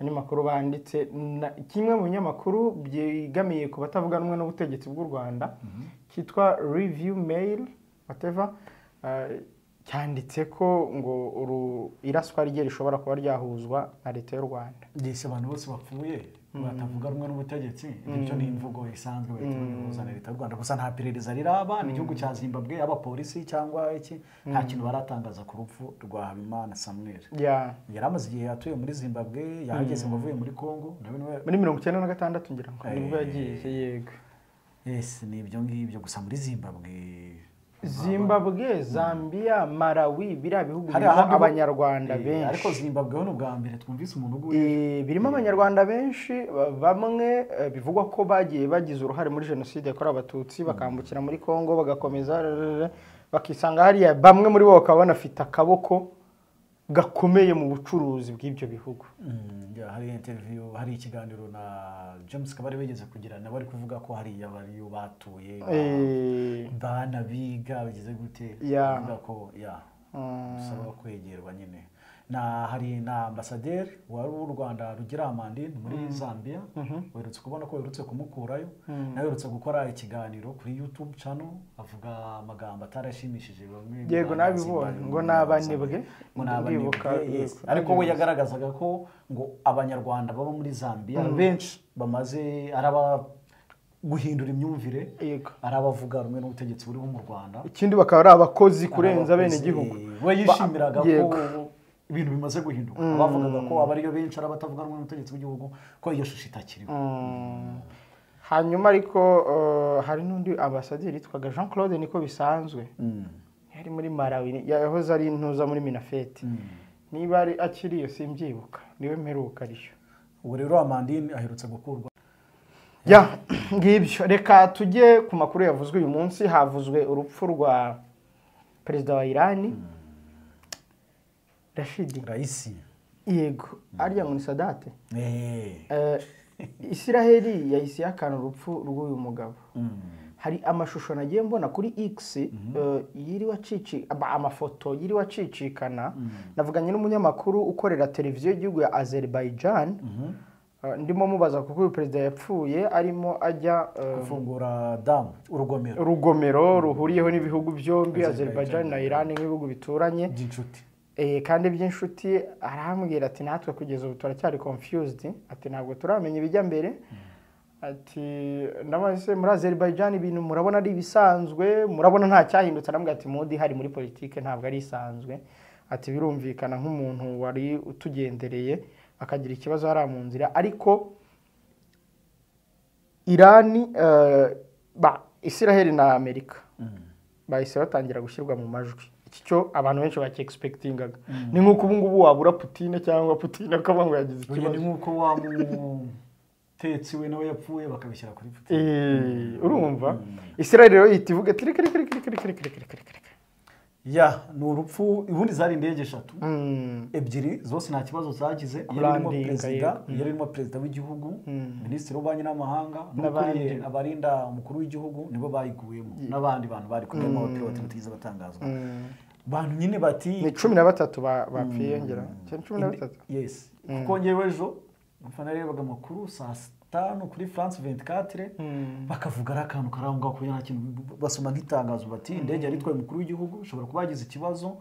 S1: andi makuru banditse na- kimwe mu binyamakuru byegamiye ku batavuga rumwe n'ubutegetsi bw'u Rwanda cyitwa review mail whatever eh, cyanditse ko ngo uru iraswa rye rishobora kuba ryahuzwa na leta y'u Rwanda
S2: ndetse abantu bose bapfuye batavuga rumwe n'ubutegetsi bityo ni imvugo isanzwe bahita bayihuza na leta y'u rwanda gusa nta perereza riraba ni igihugu cya zimbabwe abapolisi cyangwa iki nta kintu baratangaza ku rupfu rwa habimana samuel
S1: Ya.
S2: yari amaze igihe atuye muri zimbabwe yahageze ngo avuye muri congo nawe niwe
S1: muri mirongo icyenda na gatandatu ngira ngo nibwo
S2: Eh.
S1: yagiye yego
S2: ese ni ibyo ngibyo gusa muri zimbabwe
S1: zimbabwe zambia malawi biriya bihugu
S2: hari
S1: birimo
S2: ahandi ho-
S1: abanyarwanda
S2: Eh, ariko
S1: benshi
S2: zimbabwe ho ni ubwa mbere twumvise umuntu uguye
S1: Eh, birimo abanyarwanda benshi ba- bamwe eh, bivugwa ko bagiye bagize uruhare muri jenoside yakorewe abatutsi bakambukira muri congo bagakomeza rrrr, bakisanga hariya bamwe muri bo bakaba banafite akaboko gakomeye mu bucuruzi bw'ibyo bihugu
S2: Mm, ya, hari interview hari ikiganiro na james kabari wigeze kugirana bari kuvuga ko hariya bariyo batuye ba-
S1: Eh,
S2: bana biga bigize gute
S1: Ya.
S2: Bivuga ko ya bisaba kwegerwa nyine na hari na ambasaderi wari w'u rwanda rugira amandine muri zambia werutse kubona ko werutse kumukurayo nawe werutse gukora ikiganiro kuri youtube channel avuga amagambo atarashimishije bamwe mu
S1: Yego,
S2: banyazi
S1: nabibonye.
S2: bari
S1: Ngo
S2: muri
S1: ni abanebwe.
S2: Zambia. ngo ni abanebwe
S1: Ndibuka,
S2: yes.
S1: yego.
S2: ariko we yagaragazaga ko ngo abanyarwanda baba muri zambia benshi bamaze araba guhindura imyumvire
S1: Yego.
S2: ari abavuga rumwe n'ubutegetsi buriho mu rwanda
S1: ikindi bakaba ari abakozi kurenza bene
S2: Abakozi,
S1: igihugu
S2: we yishimiraga
S1: Ba-
S2: ko
S1: yego.
S2: ibintu bimaze guhinduka abavugaga ko abariyo benshi ari abatavuga rumwe n'ubutegetsi bw'igihugu ko iyo shusho itakiriho
S1: hanyuma ariko eh, hari n'undi ambasaderi yitwaga jean claude niko bisanzwe yari muri malawi yahoze ari intuza muri minafete niba ari akiri iyo simbyibuka niwe mperuka ariyo
S2: ubu rero amandine aherutse gukurwa
S1: ya ngibyo reka tujye ku makuru yavuzwe uyu munsi havuzwe urupfu rwa perezida wa irani rashidi
S2: rayisi
S1: yego arya ngo ni sadate
S2: Eh,
S1: Eh, isiraheli yahise ihakana urupfu rw'uyu mugabo hari amashusho nagiye mbona kuri x eh, yiriwe acici- ama- amafoto yiriwe acicikana navuganye n'umunyamakuru ukorera televiziyo y'igihugu ya azerbaijan Eh, ndimo mubaza kuko uyu perezida yapfuye arimo ajya eh,
S2: gufungura damu urugomero
S1: rugomero ruhuriyeho n'ibihugu byombi azerbaijan
S2: Azerbaijan.
S1: na iran nk'ibihugu bituranye
S2: by'inshuti
S1: Eh, kandi by'inshuti arambwira ati natwe kugeza ubu turacyari confused ati ntabwo turamenya ibijya mbere ati ndabona se muri Azerbaijan ibintu murabona ari ibisanzwe murabona nta cyahindutse arambwira ati modi hari muri politike ntabwo ari isanzwe ati birumvikana nk'umuntu wari utugendereye akagira ikibazo hariya mu nzira ariko irani eh, ba isiraheli na amerika bahise batangira gushyirwa mu majwi iki cyo abantu benshi bakiexpectingaga ni nk'uko ubu ngubu wabura putine cyangwa putine akavuga ngo yagize
S2: Urugero ni
S1: ikibazo
S2: nk'uko wa mutetsi we nawe yapfuye bakabishyira kuri puti
S1: Eh, urumva isiraheli rero yita ivuga ati reka reka reka reka reka reka reka reka reka
S2: ya ni urupfu ubundi zari indege eshatu
S1: Mm,
S2: ebyiri zose nta kibazo zagize yari irimo
S1: Landing,
S2: perezida
S1: yego.
S2: yari irimo perezida w'igihugu minisitiri w'ububanyi n'amahanga
S1: N'abandi.
S2: n'abandi abarinda umukuru w'igihugu nibo bayiguyemo n'abandi bantu bari kumwe n'abapiloti batigeze batangazwa bantu nyine bati
S1: ni cumi na batatu ba- bapfiye ngira cyari cumi na batatu
S2: yes kuko ngewe ejo mfana narebaga amakuru saa tanu kuri france 24 bakavuga ari akantu kari aho ngaho kubera nta kintu basoma nk'itangazo bati indege yari itwaye umukuru w'igihugu ishobora kuba yagize ikibazo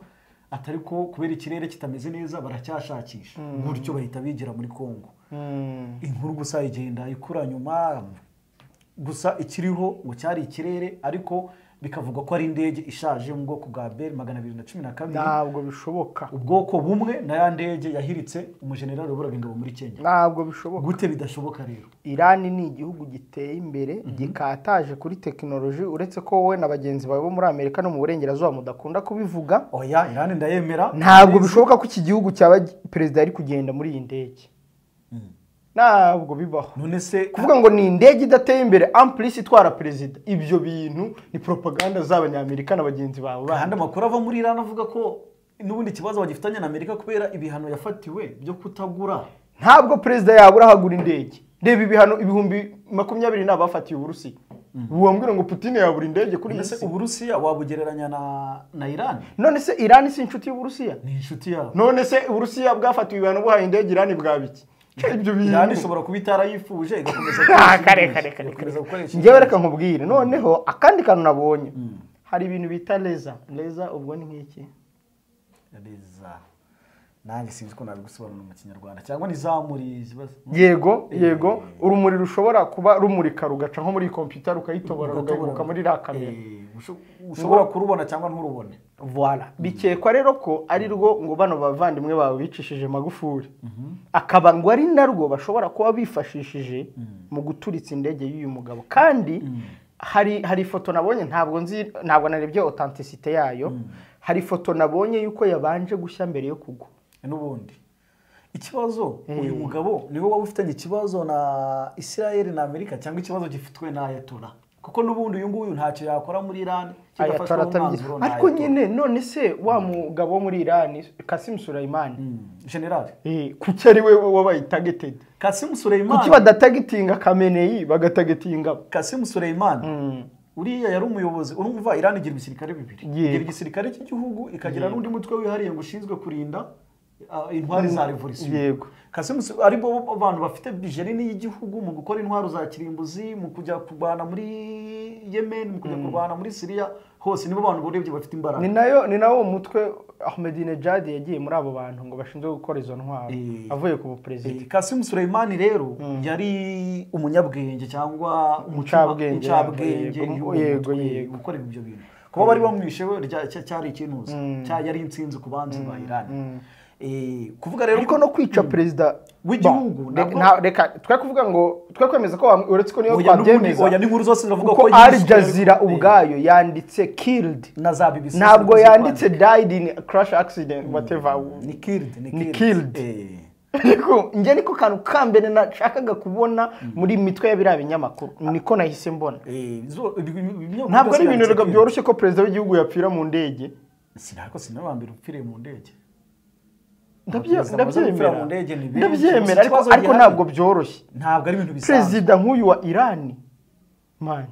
S2: atari ko kubera ikirere kitameze neza baracyashakisha gutyo bahita bigira muri congo
S1: Mm,
S2: inkuru gusa igenda ikura nyuma gusa ikiriho ngo cyari ikirere ariko bikavugwa ko ari indege ishaje mu bwoko bwa bel magana abiri na cumi na kabiri
S1: ntabwo bishoboka
S2: ubwoko bumwe na ya ndege yahiritse umujenerali wayoboraga ingabo muri kenya
S1: ntabwo bishoboka
S2: gute bidashoboka rero
S1: irani ni igihugu giteye imbere gikataje kuri tekinoloji uretse ko wowe na bagenzi bawe bo muri amerika no mu burengerazuba mudakunda kubivuga
S2: oya irani ndayemera
S1: ntabwo bishoboka ko iki gihugu cyaba gi- perezida ari kugenda muri iyi ndege ntabwo bibaho
S2: none se
S1: kuvuga ngo ni indege idateye imbere ampulisi itwara perezida ibyo bintu ni propaganda z'abanyamerika na bagenzi bawe
S2: ahandi amakuru ava muri irani avuga ko n'ubundi ikibazo bagifitanye na amerika kubera ibihano yafatiwe byo kutagura
S1: ntabwo perezida yabura ahagura indege reba ibihano ibihumbi makumyabiri ni abafatiye uburusiya wambwira ngo putine yabura indege kuri iyi
S2: mbese
S1: si
S2: uburusiya wabugereranya na na irani
S1: none se irani si inshuti y'uburusiya
S2: ni inshuti yabo
S1: none se uburusiya bwafatiwe ibihano buhaye indege irani bwa biki ibyo
S2: irani
S1: bintu
S2: ishobora kuba itarayifuje igakomeza
S1: Ah,
S2: gukoresha
S1: kare
S2: indege,
S1: kare kare
S2: igakomeza gukoresha
S1: njyewe
S2: indege.
S1: reka nkubwire noneho akandi kantu nabonye hari ibintu bita leza leza ubwo ni nk'iki
S2: Reza. nanjye sinzi ko nabigusobanura mu kinyarwanda cyangwa nizamuriye ikibazo
S1: yego yego urumuri rushobora kuba rumurika rugaca nko muri kompiyuta rukayitobora rugahinguka muri iriya kamera
S2: Eh, usho- ushobora kurubona cyangwa nturubone
S1: Voila. bikekwa rero ko ari rwo ngo bano bavandimwe bawe bicishije magufuri akaba ngo ari narwo bashobora kuba bifashishije mu guturitsa indege y'uyu mugabo kandi hari hari ifoto nabonye ntabwo nzi ntabwo narebye otantisite yayo hari ifoto nabonye y'uko yabanje gushya mbere yo kugwa
S2: n'ubundi ikibazo uyu mugabo niwe waba ufitanye ikibazo na israel na amerika cyangwa ikibazo gifitwe na ayatollah kuko n'ubundi uyu nguyu ntacyo yakora muri irani
S1: Ayatollah atabigira. ariko nyine none se wa mugabo wo muri irani kasim surayimani
S2: generali
S1: kuki ari we wabaye tagetedi
S2: kasimu
S1: kuki
S2: suleimani
S1: badatagitinga kameneyi bagatagitinga
S2: kasimu suleimani uriya yari umuyobozi urumva irani igira ibisirikare bibiri
S1: Yego.
S2: igira igisirikare cy'igihugu ikagira n'undi mutwe wihariye ngo ushinzwe kurinda ah, intwari za revolisiyo
S1: Yego.
S2: kasimu Su- ari bo bantu bafite bije nini y'igihugu mu gukora intwaro za kirimbuzi mu kujya kurwana muri yemen mu kujya kurwana muri siriya hose nibo bantu urebye bafite imbaraga
S1: ni nayo ni nawo mutwe Ahmadinejad yagiye muri abo bantu ngo bashinzwe gukora izo ntwaro
S2: Eh.
S1: avuye ku buperezida
S2: kasimu suleimani rero yari umunyabwenge cyangwa
S1: Umucabwenge,
S2: umucabwenge
S1: yego,
S2: y'uwo
S1: yego,
S2: mutwe,
S1: yego.
S2: gukora ibyo bintu kuba bari bamwishe we rya- cya- cyari ikinuza cya- yari intsinzi ku banzi ba irani Eh, kuvuga rero
S1: ariko no kwica perezida
S2: W'igihugu,
S1: Bon,
S2: nabwo-
S1: nta- reka twe kuvuga ngo twe kwemeza ko wam- uretse ko niyo
S2: Oya, n'ubundi-
S1: twabyemeza
S2: oya, n'inkuru zose ziravuga
S1: kuko
S2: ko
S1: Al
S2: yishwe,
S1: Jazeera
S2: ariko-
S1: ubwayo yanditse killed
S2: na za BBC
S1: ntabwo
S2: ziri
S1: yanditse
S2: kwandika.
S1: died in crash accident whatever
S2: ni killed ni
S1: Ni
S2: killed,
S1: killed.
S2: Eh,
S1: ariko njye niko kantu ka mbere nashakaga kubona muri mitwe ya biriya binyamakuru niko nahise mbona
S2: eh, zo- ibi- ibi- ibi-
S1: ntabwo ari ibintu
S2: byose
S1: rega
S2: yanditse
S1: byoroshye ko perezida w'igihugu yapfira mu ndege
S2: killed. Sina- ariko sinabambira upfiriye mu ndege
S1: Ndabye-
S2: Perezida amaze gupfira
S1: ndabyemera
S2: mu ndege ni benshi.
S1: ndabyemera ariko
S2: Gusa ikibazo
S1: ariko
S2: gihari-
S1: ntabwo byoroshye
S2: ntabwo ari ibintu bisanzwe
S1: perezida nk'uyu wa irani mani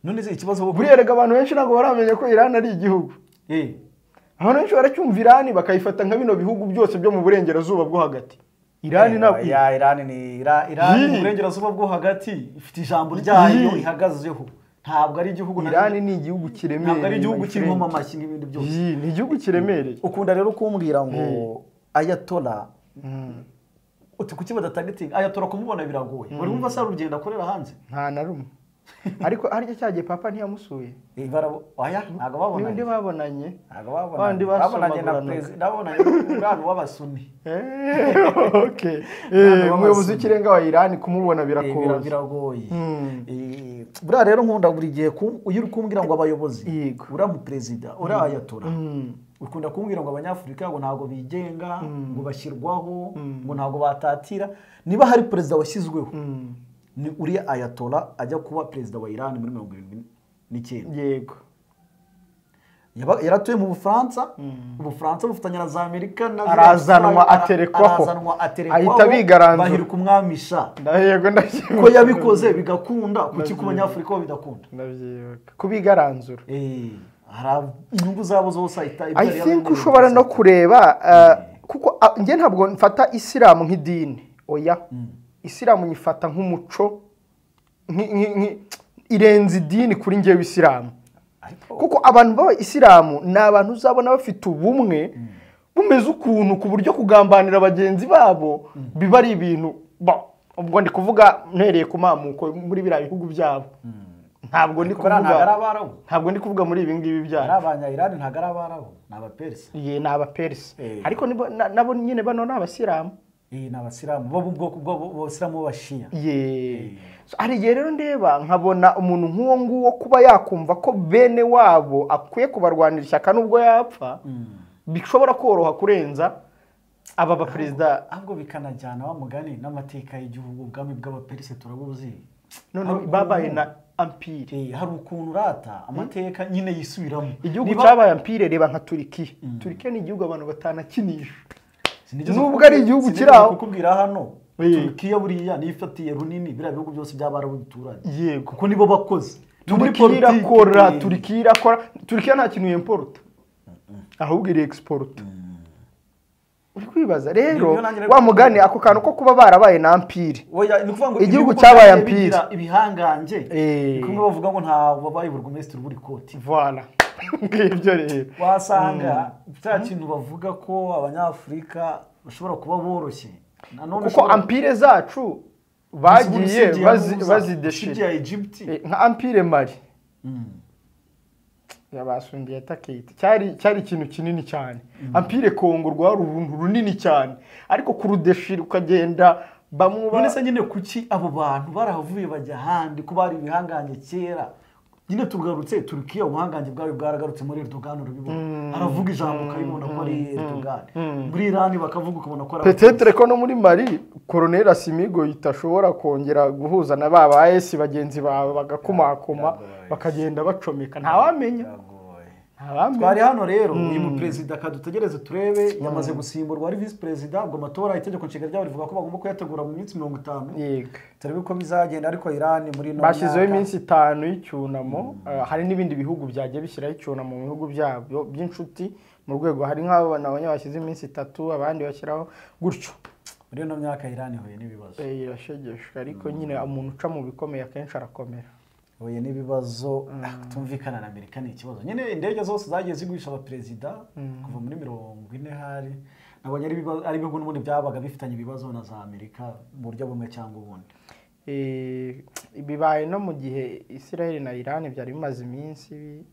S2: none se ikibazo wowe-
S1: buriya rega abantu benshi ntabwo baramenya ko irani ari igihugu
S2: Eh,
S1: abantu benshi baracyumva irani bakayifata nka bino bihugu byose byo mu burengerazuba bwo hagati irani ntabwo
S2: ya Irani ni Ira- Irani
S1: Yi.
S2: mu burengerazuba bwo hagati ifite ijambo ryayo
S1: Yi.
S2: ihagazeho ntabwo ari igihugu na-
S1: irani ni igihugu kiremereye
S2: ntabwo ari igihugu
S1: my
S2: kirimo
S1: friend.
S2: amashyi n'ibindi byose
S1: Yi, ni igihugu kiremereye
S2: ukunda rero kumbwira ngo ayatola uti kuki badatagitinga ayatola kumubona biragoye buri wumva se hari urugendo akorera hanze
S1: nta na rumwe ariko harya cyagiye papa ntiyamusuye
S2: Eh, barabo- oya ntabwo babonanye
S1: n'undi babonanye
S2: ntabwo
S1: Bandi
S2: babonanye babonanye na
S1: basomaguranaga.
S2: perezida babonanye n'umwana w'abasuni
S1: Eh, okay.
S2: Ntabwo
S1: Eh, umuyobozi
S2: babasuye.
S1: w'ikirenga wa irani kumubona
S2: Eh, bira-
S1: birakoze
S2: biragoye
S1: Mm.
S2: Eh, buriya rero nkunda buri gihe ku- iyo uri kumbwira ngo abayobozi
S1: Yego.
S2: uriya muperezida uriya ayatora ukunda kumbwira ngo abanyafurika ngo ntabwo bigenga ngo bashyirwaho ngo ntabwo batatira niba hari perezida washyizweho ni uriya ayatora ajya kuba perezida wa irani muri mirongo irindwi n'icyenda
S1: yego
S2: Yaba- yaratuye mu bufaransa ubufaransa bufatanya na za amerika na ziriya
S1: Arazanwa,
S2: Ara-
S1: aterekwaho.
S2: arazanwa aterekwaho
S1: Ahita abigaranzura.
S2: bahirika umwamisha
S1: ndayego ndabyibuka
S2: ko yabikoze bigakunda kuki ku banyafurika bo bidakunda
S1: ndabyibuka kubigaranzura
S2: Eh, hari inyungu zabo zose ahita
S1: i
S2: ibyarira
S1: think
S2: n'ibindi
S1: ushobora no
S2: byose.
S1: kureba uh, kuko uh, njye ntabwo mfata isilamu nk'idini oya isilamu nyifata nk'umuco nki- nki- nki- irenze idini kuri njyewe isilamu
S2: Ariko-
S1: kuko abantu baba isilamu ni abantu uzabona bafite ubumwe bumeze ukuntu ku buryo kugambanira bagenzi babo biba ari ibintu ba- ubwo ndi kuvuga mpereye ku mamuko muri biriya bihugu byabo ntabwo ndi
S2: Ariko bariya ntabwo ari
S1: kuvuga
S2: abarabu
S1: ntabwo ndi kuvuga muri ibi ngibi byabo
S2: ari abanyayirani ntabwo ari abarabu ni abaperisi
S1: ye ni abaperisi
S2: Eh.
S1: ariko nibo- na- nabo nyine bano ni abasilamu
S2: Eh, ni abasilamu bo mu bwoko bw'abasilamu b'abashiya
S1: ye So, hari igihe rero ndeba nkabona umuntu nk'uwo nguwo kuba yakumva ko bene wabo akwiye kubarwanira ishyaka nubwo yapfa bishobora koroha kurenza aba baperezida
S2: ahubwo bikanajyana wa mugani n'amateka y'igihugu ubwami bw'abaperisi turabuzi
S1: none
S2: Ariko
S1: babaye
S2: ubu-
S1: na ampire
S2: Eh, hari ukuntu urata amateka nyine yisubiramo
S1: igihugu
S2: Niba-
S1: cyabaye ampire reba nka turikiya turikiya ni igihugu abantu batanakinisha
S2: Sinigeze
S1: Nubwo
S2: kukubwira-
S1: ari igihugu
S2: sinigeze
S1: kiri aho.
S2: kukubwira hano
S1: Eh.
S2: turukiya buriya niyo ifatiye runini biriya bihugu byose by'abarabu bituranye
S1: yego
S2: kuko nibo bakoze No muri
S1: turikiya
S2: politiki,
S1: irakora
S2: eh,
S1: turikiya irakora turikiya nta kintu yemporuta ahubwo iri egisiporuta uri kwibaza
S2: Niyo
S1: rero
S2: nanjye nari
S1: wa
S2: kukubwira.
S1: mugani ako kantu ko kuba barabaye na ampire
S2: Oya, ni ukuvuga ngo
S1: Igihugu
S2: ibihugu
S1: cyabaye
S2: byagiye
S1: ampire.
S2: bigira ibihangange
S1: Eh.
S2: ni kumwe bavuga ngo nta wabaye burugumesitiri ubura ikoti
S1: vana ngibyo rero
S2: wasanga cya kintu bavuga ko abanyafurika bashobora kuba boroshye nanone
S1: kuko ampire zacu bagiye bazi- bazideshira
S2: ya egypte
S1: Eh, nka ampire mari yabasumbye atakiyita cyari cyari ikintu kinini cyane ampire kongo rwari uruntu runini cyane ariko kurudeshira ukagenda bamwuba
S2: none se nyine kuki abo bantu barahavuye bajya ahandi ko bari ibihangange kera nyine tugarutse turukiya ubuhangange bwayo bwaragarutse muri erdogan urabibona aravuga ijambo ukabibona ko ari erdogan muri irani bakavuga ukabona ko ari
S1: petetere ko no muri mari koroneri asimigo itashobora kongera guhuza na ba ba esi bagenzi bawe bagakomakoma bakagenda bacomeka ntawamenya ntawamenya
S2: twari hano rero uyu muperezida kadutegereze turebe yamaze gusimburwa ari visi perezida ngo amatora itegeko nshinga ryabo rivuga ko bagomba kuyategura mu minsi mirongo itanu
S1: yego
S2: turebe uko bizagenda ariko irani muri ino
S1: bashyizeho
S2: myaka-
S1: iminsi itanu y'icyunamo eh, hari n'ibindi bihugu byagiye bishyiraho icyunamo mu bihugu byabyo by'inshuti mu rwego hari nk'abo nabonye bashyize iminsi itatu abandi bashyiraho gutyo
S2: muri ino myaka irani ihuye n'ibibazo
S1: Eh, irashegesha ariko nyine umuntu uca mu bikomeye akenshi arakomera
S2: huye n'ibibazo kutumvikana na amerika ni ikibazo nyine indege zose zagiye zigurisha abaperezida kuva muri mirongo ine hari nabonye ari ibibazo- ari ibihugu n'ubundi byabaga bifitanye ibibazo na za amerika mu buryo bumwe cyangwa ubundi
S1: Eh, bibaye no mu gihe israel na iran byari bimaze iminsi bi-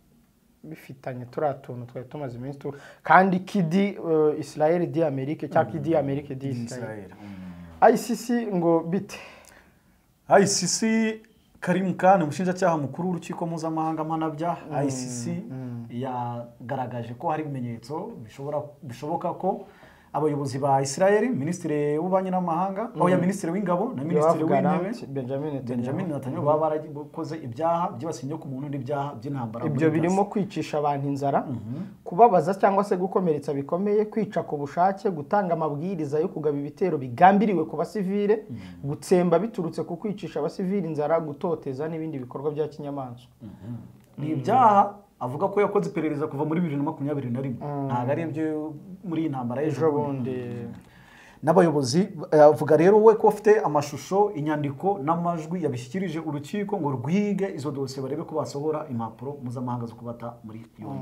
S1: bifitanye turiya tuntu twari tumaze iminsi tu kandi kidi eh, israel di amerike cyangwa kidi amerike di israel
S2: Israel. Mm.
S1: icc ngo bite
S2: ICC Karim Khan umushinjacyaha mukuru w'urukiko mpuzamahanga mpanabyaha ICC yagaragaje ko hari ibimenyetso bishobora bishoboka ko abayobozi ba Israel minisitiri w'ububanyi n'amahanga oya minisitiri w'ingabo na minisitiri w'intebe
S1: Yoav Gallant, Benjamin Netanyahu.
S2: Benjamin Netanyahu baba barakoze ibyaha byibasiye inyoko muntu n'ibyaha by'intambara muri
S1: ibyo
S2: Gaza.
S1: birimo kwicisha abantu inzara kubabaza cyangwa se gukomeretsa bikomeye kwica ku bushake gutanga amabwiriza yo kugaba ibitero bigambiriwe ku basivile gutsemba biturutse ku kwicisha abasivile inzara gutoteza n'ibindi bikorwa bya kinyamaswa
S2: ni ibyaha avuga ko yakoze iperereza kuva muri bibiri na makumyabiri na rimwe ntabwo ari ibyo muri iyi ntambara y'ejo
S1: ejo bundi
S2: n'abayobozi eh, avuga rero we ko afite amashusho inyandiko n'amajwi yabishyikirije urukiko ngo rwige izo dosiye barebe ko basohora impapuro mpuzamahanga zo kubata muri yombi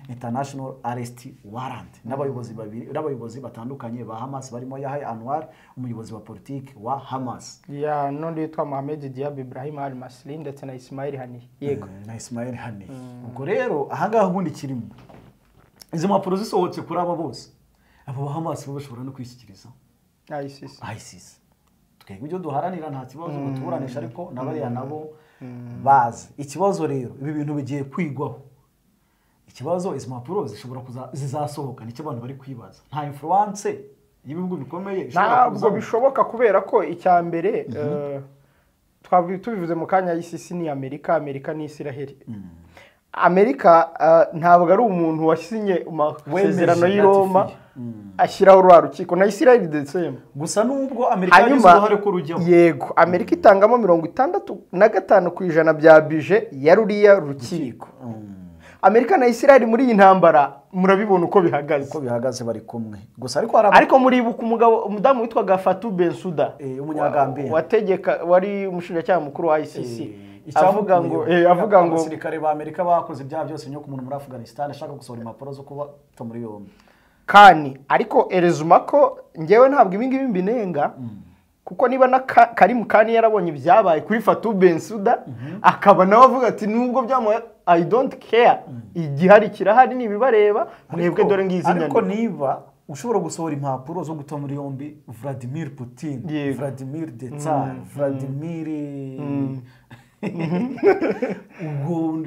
S2: international arrest warrant n'abayobozi babiri n'abayobozi batandukanye ba hamas barimo yahay anwar umuyobozi wa politiki wa hamas
S1: ya n'undi witwa mohamed diab ibrahim al masri ndetse na ismail hani yego
S2: na ismail hani ubwo rero ahangaha ubundi kirimo izo mpapuro zisohotse kuri aba bose abo ba hamas bo bashobora no kwishyikiriza
S1: ICC.
S2: ISIS twebwe ibyo duharanira nta kibazo ngo tuburanishe ariko nabariya nabo bazi ikibazo rero ibi bintu bigiye kwigwaho ikibazo izi mpapuro zishobora kuza zizasohoka nicyo abantu bari kwibaza nta influence y'ibihugu bikomeye ishobora
S1: ntabwo
S2: kuzamo.
S1: bishoboka kubera ko icya mbere eh, twabi- tubivuze mu kanya ICC ni amerika amerika ni israheli amerika eh, ntabwo ari umuntu wasinye amasezerano y'i roma ashyiraho rwa rukiko na israheli desemu
S2: gusa nubwo amerika yagize
S1: hanyuma
S2: uruhare ko rujyaho
S1: yego amerika itangamo mirongo itandatu na gatanu ku ijana bya bije ya ruriya rukiko amerika na israheli muri iyi ntambara murabibona uko bihagaze
S2: uko bihagaze bari kumwe gusa ariko hari aba-
S1: ariko muribuka umugabo umudamu witwaga Fatou Bensouda
S2: Eh, Umunyagambia.
S1: wa- wategeka wari umushinjacyaha mukuru wa ICC
S2: icyavuga
S1: avuga ngo eh, avuga ngo
S2: abasirikare ba amerika bakoze ibyaha byose nyoko umuntu muri afghanistan ashaka gusohora impapuro zo kuba muri yombi
S1: kani ariko erezuma ko ngewe ntabwo ibi ngibi mbinenga kuko niba na Ka- Karim Khan yarabonye ibyabaye kuri Fatou Bensouda akaba nawe avuga ati nubwo byamuha I don't care igihari kirahari nibibareba mwebwe dore ngizi nyandiko
S2: ariko niba ushobora gusohora impapuro zo guta muri yombi vladimir putin
S1: Yego.
S2: vladimir detar vladimir Ugo-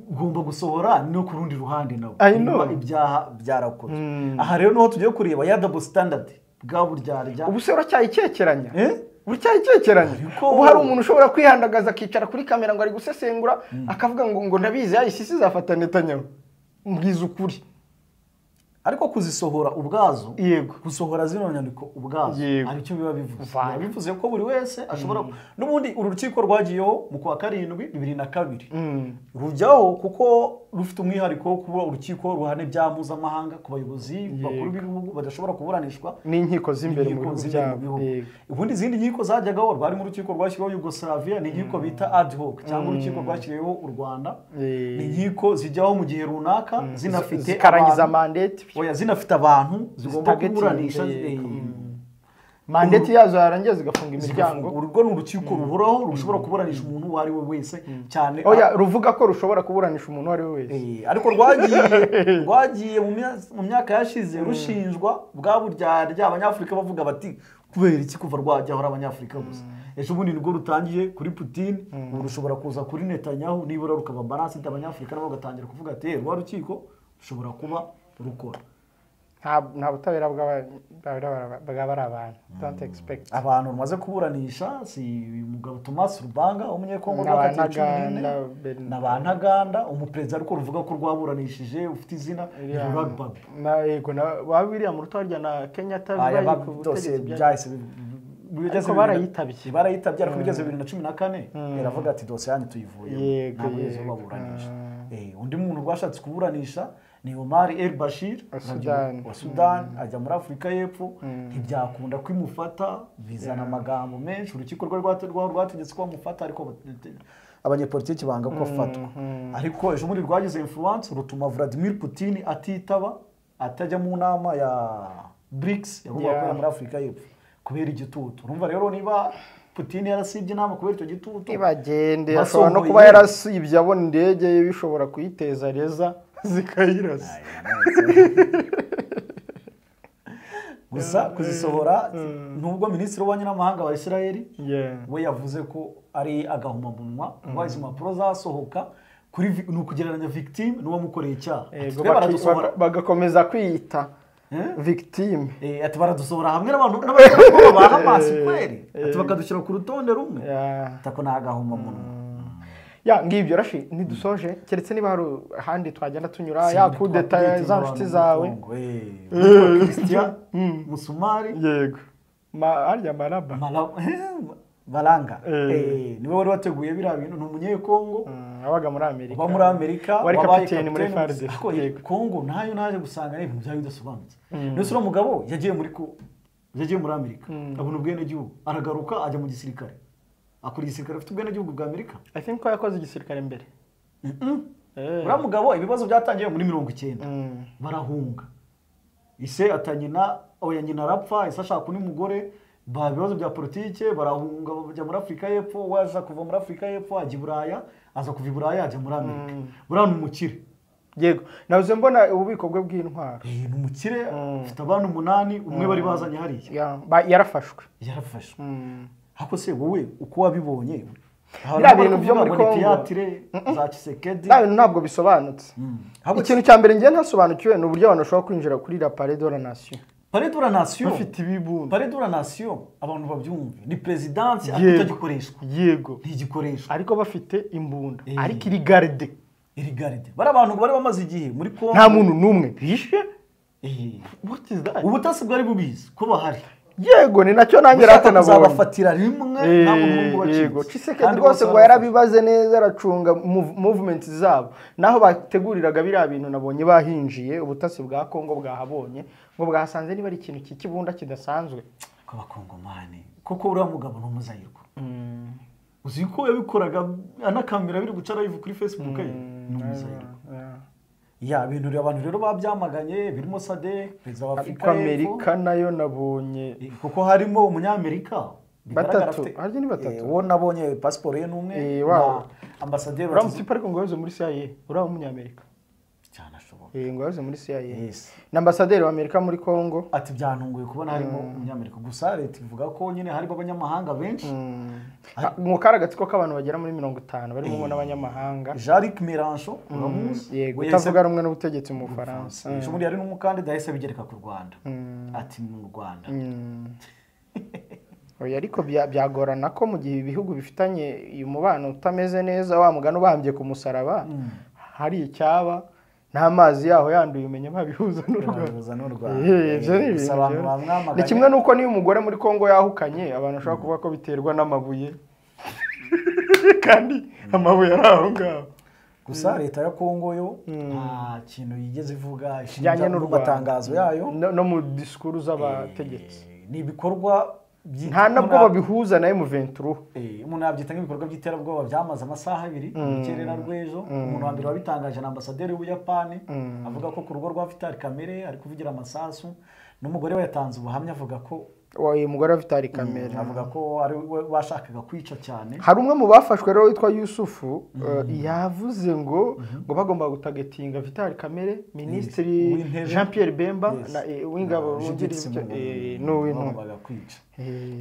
S2: ugomba gusohora no ku rundi ruhande nabo
S1: I
S2: niba
S1: know.
S2: ibyaha byarakozwe aha rero niho tugiye kureba ya double standard bwa buryarya
S1: ubuse uracyayicekeranya
S2: Eh?
S1: buracyayicekeranye
S2: Ariko-
S1: ubu hari umuntu ushobora kwihandagaza akicara kuri kamera ngo ari gusesengura akavuga ngo ngo ndabizi yahise isi izafata netanyahu mbwiza ukuri
S2: ariko kuzisohora ubwazo
S1: Yego.
S2: gusohora zino nyandiko ubwazo
S1: Yego.
S2: hari icyo biba bivuze
S1: Vale.
S2: biba bivuze ko buri wese ashobora n'ubundi uru rukiko rwagiyeho mu kwa karindwi bibiri na kabiri rujyaho kuko rufite umwihariko wo kuba urukiko ruhana ibyaha mpuzamahanga ku bayobozi bakuru b'ibihugu badashobora kuburanishwa
S1: n'inkiko z'imbere mu
S2: Inkiko
S1: bihugu
S2: z'imbere mu
S1: byabo
S2: bihugu.
S1: Yego.
S2: ubundi izindi nkiko zajyagaho rwari mu rukiko rwashyiriweho yugoslavia ni inkiko bita ad hoc cyangwa urukiko rwashyiriweho u rwanda
S1: Eh.
S2: ni inkiko zijyaho mu gihe runaka zinafite
S1: zikarangiza
S2: abantu-
S1: mandate
S2: oya zinafite abantu zigomba
S1: Zitagetinze,
S2: kuburanisha
S1: yego.
S2: eh,
S1: mandate yazo yarangiye zigafunga
S2: zigafunga.
S1: imiryango
S2: urwo ni urukiko ruhoraho rushobora kuburanisha umuntu uwo ari we wese cyane
S1: oya ruvuga ko rushobora kuburanisha umuntu uwo ari we wese
S2: Eh, ariko rwagiye rwagiye mu mya- mu myaka yashize rushinjwa bwa buryarya abanyafurika bavuga bati kubera iki kuva rwajya ahora abanyafurika gusa ejo bundi nibwo rutangiye kuri putin ubu rushobora kuza kuri netanyahu nibura rukaba baranse abanyafurika nabo bagatangira kuvuga ati "Eh, rwa rukiko rushobora kuba rukora
S1: Nta- nta butabera bw'aba- bw'aba- bw'abari abantu don't expect
S2: abantu bamaze kuburanisha si umugabo Thomas Rubanga umunyekongo
S1: N'aba
S2: rwakatiwe cumi n'ine
S1: Ntaganda, Bernard.
S2: na ba Ntaganda umuperezida ariko ruvuga ko rwaburanishije ufite izina Ruragbab
S1: na yego na ba William Rutarya na Kenya
S2: aya
S1: Tabibayi ku
S2: byose
S1: butegetsi bya-
S2: byahise bi- bi- bigeze
S1: Ariko
S2: bibiri na-
S1: barayitabye.
S2: barayitabye ariko bigeze bibiri na cumi na kane iravuga ati dosiye yanyu tuyivuye
S1: Yego,
S2: ntabwo yigeze
S1: yego.
S2: baburanisha Eh, undi muntu rwashatse kuburanisha ni Omar El Bashir
S1: Wa
S2: nabyo-
S1: Sudani.
S2: wa Sudani ajya muri Afurika y'Epfo ntibyakunda kwimufata bizana amagambo menshi urukiko rwari rwate- rwa- rwategetse ko bamufata ariko bate- abanyepolitiki banga ko afatwa ariko ejo bundi rwagize influence rutuma Vladimir Putin atitaba atajya mu nama ya BRICS yagombaga
S1: Yeah.
S2: gukorera muri Afurika y'Epfo kubera igitutu urumva rero niba Putin yarasibye inama kubera icyo gitutu
S1: ntibagende ashobora
S2: Basongoye.
S1: no kuba yarasibye abona indege ye bishobora kuyiteza reza zikayirasa
S2: gusa kuzisohora nubwo minisitiri w'ububanyi n'amahanga wa israel
S1: Yeah.
S2: we yavuze ko ari agahomamunwa kuba izi mpapuro zasohoka kuri vi- ni ukugereranya victime n'uwamukoreye icyaha
S1: Yego,
S2: Ati, "Twe
S1: baki-
S2: baradusohora
S1: baga- bagakomeza kwiyita
S2: Eh?
S1: victime
S2: Eh, ati baradusohora hamwe n'abantu n'abantu ba hamasi kweri ati bakadushyira ku rutonde rumwe
S1: Yeah.
S2: ati ako ni agahomamunwa
S1: ya ngibyo rashi ntidusoje keretse niba hari ahandi twagenda tunyura
S2: Si
S1: ya
S2: ndi
S1: kudeta
S2: twakwita
S1: za
S2: abantu
S1: nshuti
S2: mu
S1: zawe
S2: mutungo, eh. Witwa Christian musumari
S1: yego Ma- harya maraba
S2: Malawi- baranga
S1: Eh.
S2: Eh, niwe wari wateguye biriya bintu ni umunyekongo
S1: Mm, wabaga muri amerika
S2: uba muri Amerika
S1: wari
S2: wabaye
S1: kapiteni muri
S2: kapiteni.
S1: FARDC.
S2: Ariko
S1: Yego.
S2: Kongo nayo naje gusanga ari ibintu byari bidasobanutse ndetse uriya mugabo yagiye muri ko yagiye muri Amerika abona ubwenegihugu aragaruka ajya mu gisirikare akora igisirikare afite ubwenegihugu bwa Amerika
S1: i think ko yakoze igisirikare mbere Eh.
S2: uriya mugabo ibibazo byatangiye muri mirongo icyenda barahunga ise atanyina oya nyina arapfa ise ashaka undi mugore ba ibibazo bya politike barahunga bajya muri afurika y'epfo we aza kuva muri afurika y'epfo ajya i buraya aza kuva i buraya ajya muri amerika buriya ni umukire
S1: yego nabuze mbona ububiko bwe bw'intwaro
S2: Eh, ni umukire afite abana umunani umwe bari bazanye hariya
S1: Ya- ba- yarafashwe
S2: yarafashwe ariko se wowe uko wabibonye
S1: Biriya bintu byo muri Congo.
S2: tiyatire za kisekedi
S1: nta bintu ntabwo bisobanutse ikintu cya mbere njye ntasobanukiwe ni uburyo abantu bashobora kwinjira kuri la pare de la nation
S2: paredura nasiyo
S1: bafite ibibunda
S2: pare dura nasiyo abantu babyumve ni perezidansi
S1: Yego.
S2: ariko itagikoreshwa
S1: yego
S2: ntigikoreshwa
S1: ariko bafite imbunda
S2: Eh.
S1: ariko iri garde
S2: iri garide bari abantu bari bamaze igihe muri kongo
S1: nta muntu n'umwe bishe
S2: Eh,
S1: what is that
S2: ubutasi bwari bubizi ko bahari
S1: yego ni nacyo nanjye
S2: ushaka
S1: ratanabonye
S2: kuzabafatira rimwe nta muntu n'umwe
S1: yego
S2: ubaciye
S1: cisekedi rwose ngo yarabibaze neza aracunga mov- movement zabo naho bateguriraga biriya bintu nabonye bahinjiye ubutasi bwa kongo bwahabonye ngo bwasanze niba ari ikintu cy'ikibunda kidasanzwe
S2: kw'abakongomani kuko uriya mugabo ni umuzayirwa uzi ko yabikoraga anakamera biri guca live kuri facebook ye ni umuzayirwa ya bintu rero- abantu rero babyamaganye birimo sadek perezida wa
S1: ariko
S2: afurika y'Epfo,
S1: amerika nayo nabonye
S2: eh, kuko harimo umunyamerika bigaragara
S1: Batatu,
S2: afite-
S1: harya ni batatu?
S2: eh, uwo nabonye pasiporo ye ni umwe
S1: Eh,
S2: na
S1: wabo.
S2: ambasaderi wa
S1: uramusipa ariko ngo yabuze muri CIA uriya w'umunyamerika
S2: cyane ashoboka
S1: Eh, ngo yabuze muri CIA
S2: Yes.
S1: na ambasaderi w'amerika muri kongo
S2: ati byantunguye kubona harimo umunyamerika gusa leta ivuga ko nyine harimo abanyamahanga benshi
S1: Ah, mu karagatsiko k'abantu bagera muri mirongo itanu barimo n'abanyamahanga
S2: Jean-Luc Mélenchon uramuzi
S1: yego
S2: We yahise-
S1: utavuga rumwe n'ubutegetsi mu bufaransa
S2: ejo bundi hari n'umukandida yahise abigereka ku rwanda ati mu rwanda
S1: oya ariko bya- byagorana ko mu gihe ibihugu bifitanye uyu mubano utameze neza wa mugani ubambye ku musaraba hari icyaba n'amazi yaho yanduye umenya babihuza n'u Rwanda
S2: Bihuza n'u Rwanda.
S1: Eh, ibyo ni ibintu
S2: Gusa abantu
S1: byo-
S2: bamwamaganye-
S1: ni kimwe n'uko niyo umugore muri congo yahukanye abantu bashobora kuvuga ko biterwa n'amabuye kandi amabuye ari aho ngaho
S2: gusa leta ya kongo yo nta kintu yigeze ivuga
S1: Kijyanye
S2: ishinja
S1: n'u
S2: mu
S1: Rwanda.
S2: matangazo yayo
S1: no no mu disikuru z'abategetsi
S2: ni ibikorwa by'i-
S1: nta nabwo
S2: muna-
S1: babihuza na M23
S2: Eh, umuntu yabyita nk'ibikorwa by'iterabwoba byamaze amasaha abiri mu rukerera rw'ejo umuntu wa mbere wabitangaje na ambasaderi w'ubuyapani avuga ko ku rugo rwa vitali kamere ari kuvugira amasasu n'umugore we yatanze ubuhamya avuga ko
S1: uyu mugore vitali kamere
S2: avuga ko ari we washakaga kwica cyane
S1: hari umwe mu bafashwe rero witwa yusufu eh, yavuze ngo ngo bagomba gutagetinga vitali kamere minisitiri
S2: W'intebe.
S1: jean pierre bemba
S2: Yes.
S1: na, eh, w'ingabo
S2: Na
S1: wungirije
S2: Judith
S1: ibyo-
S2: Sumungu.
S1: eh, n'uw'intumwa
S2: bagombaga kwica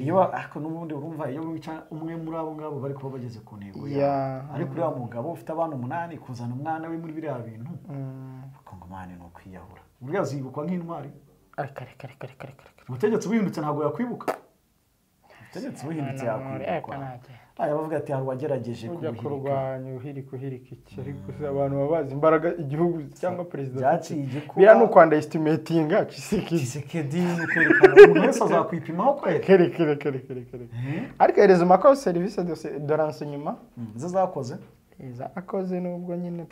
S2: iyo ba- ariko n'ubundi urumva iyo wica umwe muri abo ngabo bari kuba bageze ku ntego
S1: Ya.
S2: yawe ariko uriya mugabo ufite abana umunani kuzana umwana we muri biriya bintu bakongomani ni ukwiyahura uriya zibukwa nk'intwari
S1: Areka, reka, reka, reka, reka, reka.
S2: umutegetsi wihindutse ntabwo yakwibuka umutegetsi wihindutse yakwibukwa aya bavuga ati hari uwagerageje
S1: ujya
S2: kubuhirika
S1: kurwanya uhirika uhirika iki ariko se abantu baba bazi imbaraga igihugu cyangwa perezida
S2: Byaciye
S1: afite.
S2: igikuba.
S1: biriya ni ukwandayisitimetinga kisikisi
S2: kisekedi ni ukwerekana umuntu wese azakwipimaho kwere
S1: kereke reka reka reka reka ariko hereza umakoze serivisi de renseignement
S2: izo zakoze
S1: akoze nubwo nyine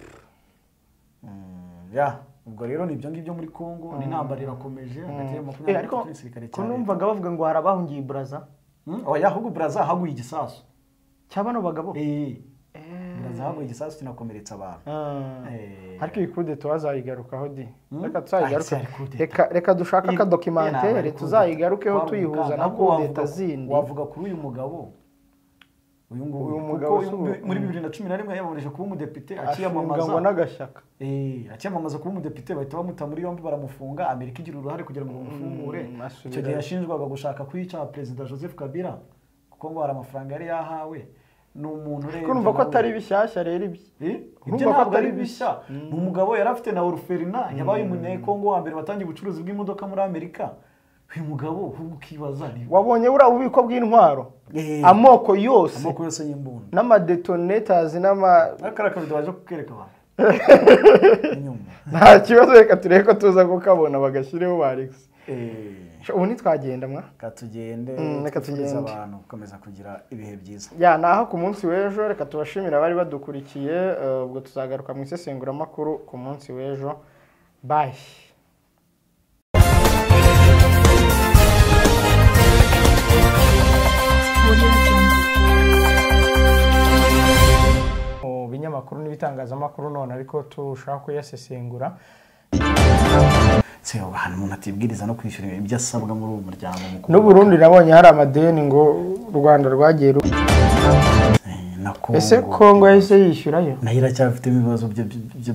S2: ya ubwo rero ni ibyo ngibyo muri kongo ni intambara irakomeje hagati ya
S1: Eh,
S2: makumyabiri
S1: ariko
S2: n'itatu n'igisirikare
S1: ko
S2: cya leta
S1: numvaga bavuga ngo hari abahungiye i buraza
S2: Hmm? oya ahubwo buraza haguye igisasu
S1: cyaba bano bagabo
S2: Eh, buraza haguye igisasu kinakomeretsa abantu
S1: Ah.
S2: Eh.
S1: ariko iyi kude tuzayigarukaho di
S2: Hmm?
S1: reka
S2: Ah,
S1: tuzayigaruke
S2: cyari coup d'etat.
S1: reka reka dushake
S2: Iyi- iyi nama
S1: akadokimantere
S2: ya coup
S1: tuzayigarukeho
S2: d'etat.
S1: tuyihuza na
S2: Ahubwo
S1: kudeta
S2: wavuga-
S1: zindi
S2: wavuga kuri uyu mugabo uyu nguyu
S1: Uyu mugabo
S2: kuko uyu
S1: si uwo.
S2: muri bibiri na cumi na rimwe yiyamamarije kuba umudepite
S1: ashinga ngo
S2: akiyamamaza
S1: n'agashyaka
S2: Eh, akiyamamaza kuba umudepite bahita bamuta muri yombi baramufunga amerika igira uruhare kugira ngo bamufungure
S1: Mm, asubira-
S2: icyo gihe yashinjwaga gushaka kwica perezida joseph kabila kuko ngo hari amafaranga yari yahawe ni umuntu
S1: kuko numva ko atari bishyashya rero ibi
S2: Eh,
S1: Urumva
S2: ibyo
S1: ko
S2: ntabwo
S1: atari
S2: ari bishya ni umugabo yari afite na oruferina yabaye umunyekongo wa mbere watangiye ubucuruzi bw'imodoka muri amerika uyu mugabo ahubwo ukibaza ni
S1: wabonye buriya bubiko bw'intwaro
S2: Eh.
S1: amoko yose
S2: amoko yose y'imbunda
S1: n'amadetonetazi n'ama
S2: n'akara kabido baje kukereka abantu inyuma
S1: nta kibazo reka turebe ko tuza kukabona bagashyireho ba alex
S2: Eh,
S1: ubu ntitwagenda mwa
S2: reka tugende
S1: Mm, reka
S2: twifurize
S1: tugende.
S2: abantu gukomeza kugira ibihe byiza
S1: ya ni aho ku munsi w'ejo reka tubashimire abari badukurikiye eh, ubwo tuzagaruka mu isesenguramakuru ku munsi w'ejo bayi mu binyamakuru n'ibitangazamakuru none ariko turushaho kuyasesengura
S2: se ahantu umuntu atibwiriza no kwishyura ibyo asabwa muri uwo muryango mukuru
S1: n'uburundi nabonye hari amadeni ngo u rwanda rwagiye ru-
S2: Eh, na
S1: ese
S2: kongo
S1: kongo yahise yishyurayo
S2: nayo iracyafitemo ibibazo byo- byo-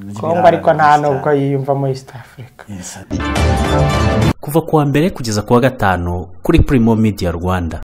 S2: byo-
S1: kongo ariko nta
S2: by'ibirara
S1: n'ubwo yiyumvamo east africa
S2: Yes.
S3: kuva ku wa mbere kugeza ku wa gatanu kuri Primo Media Rwanda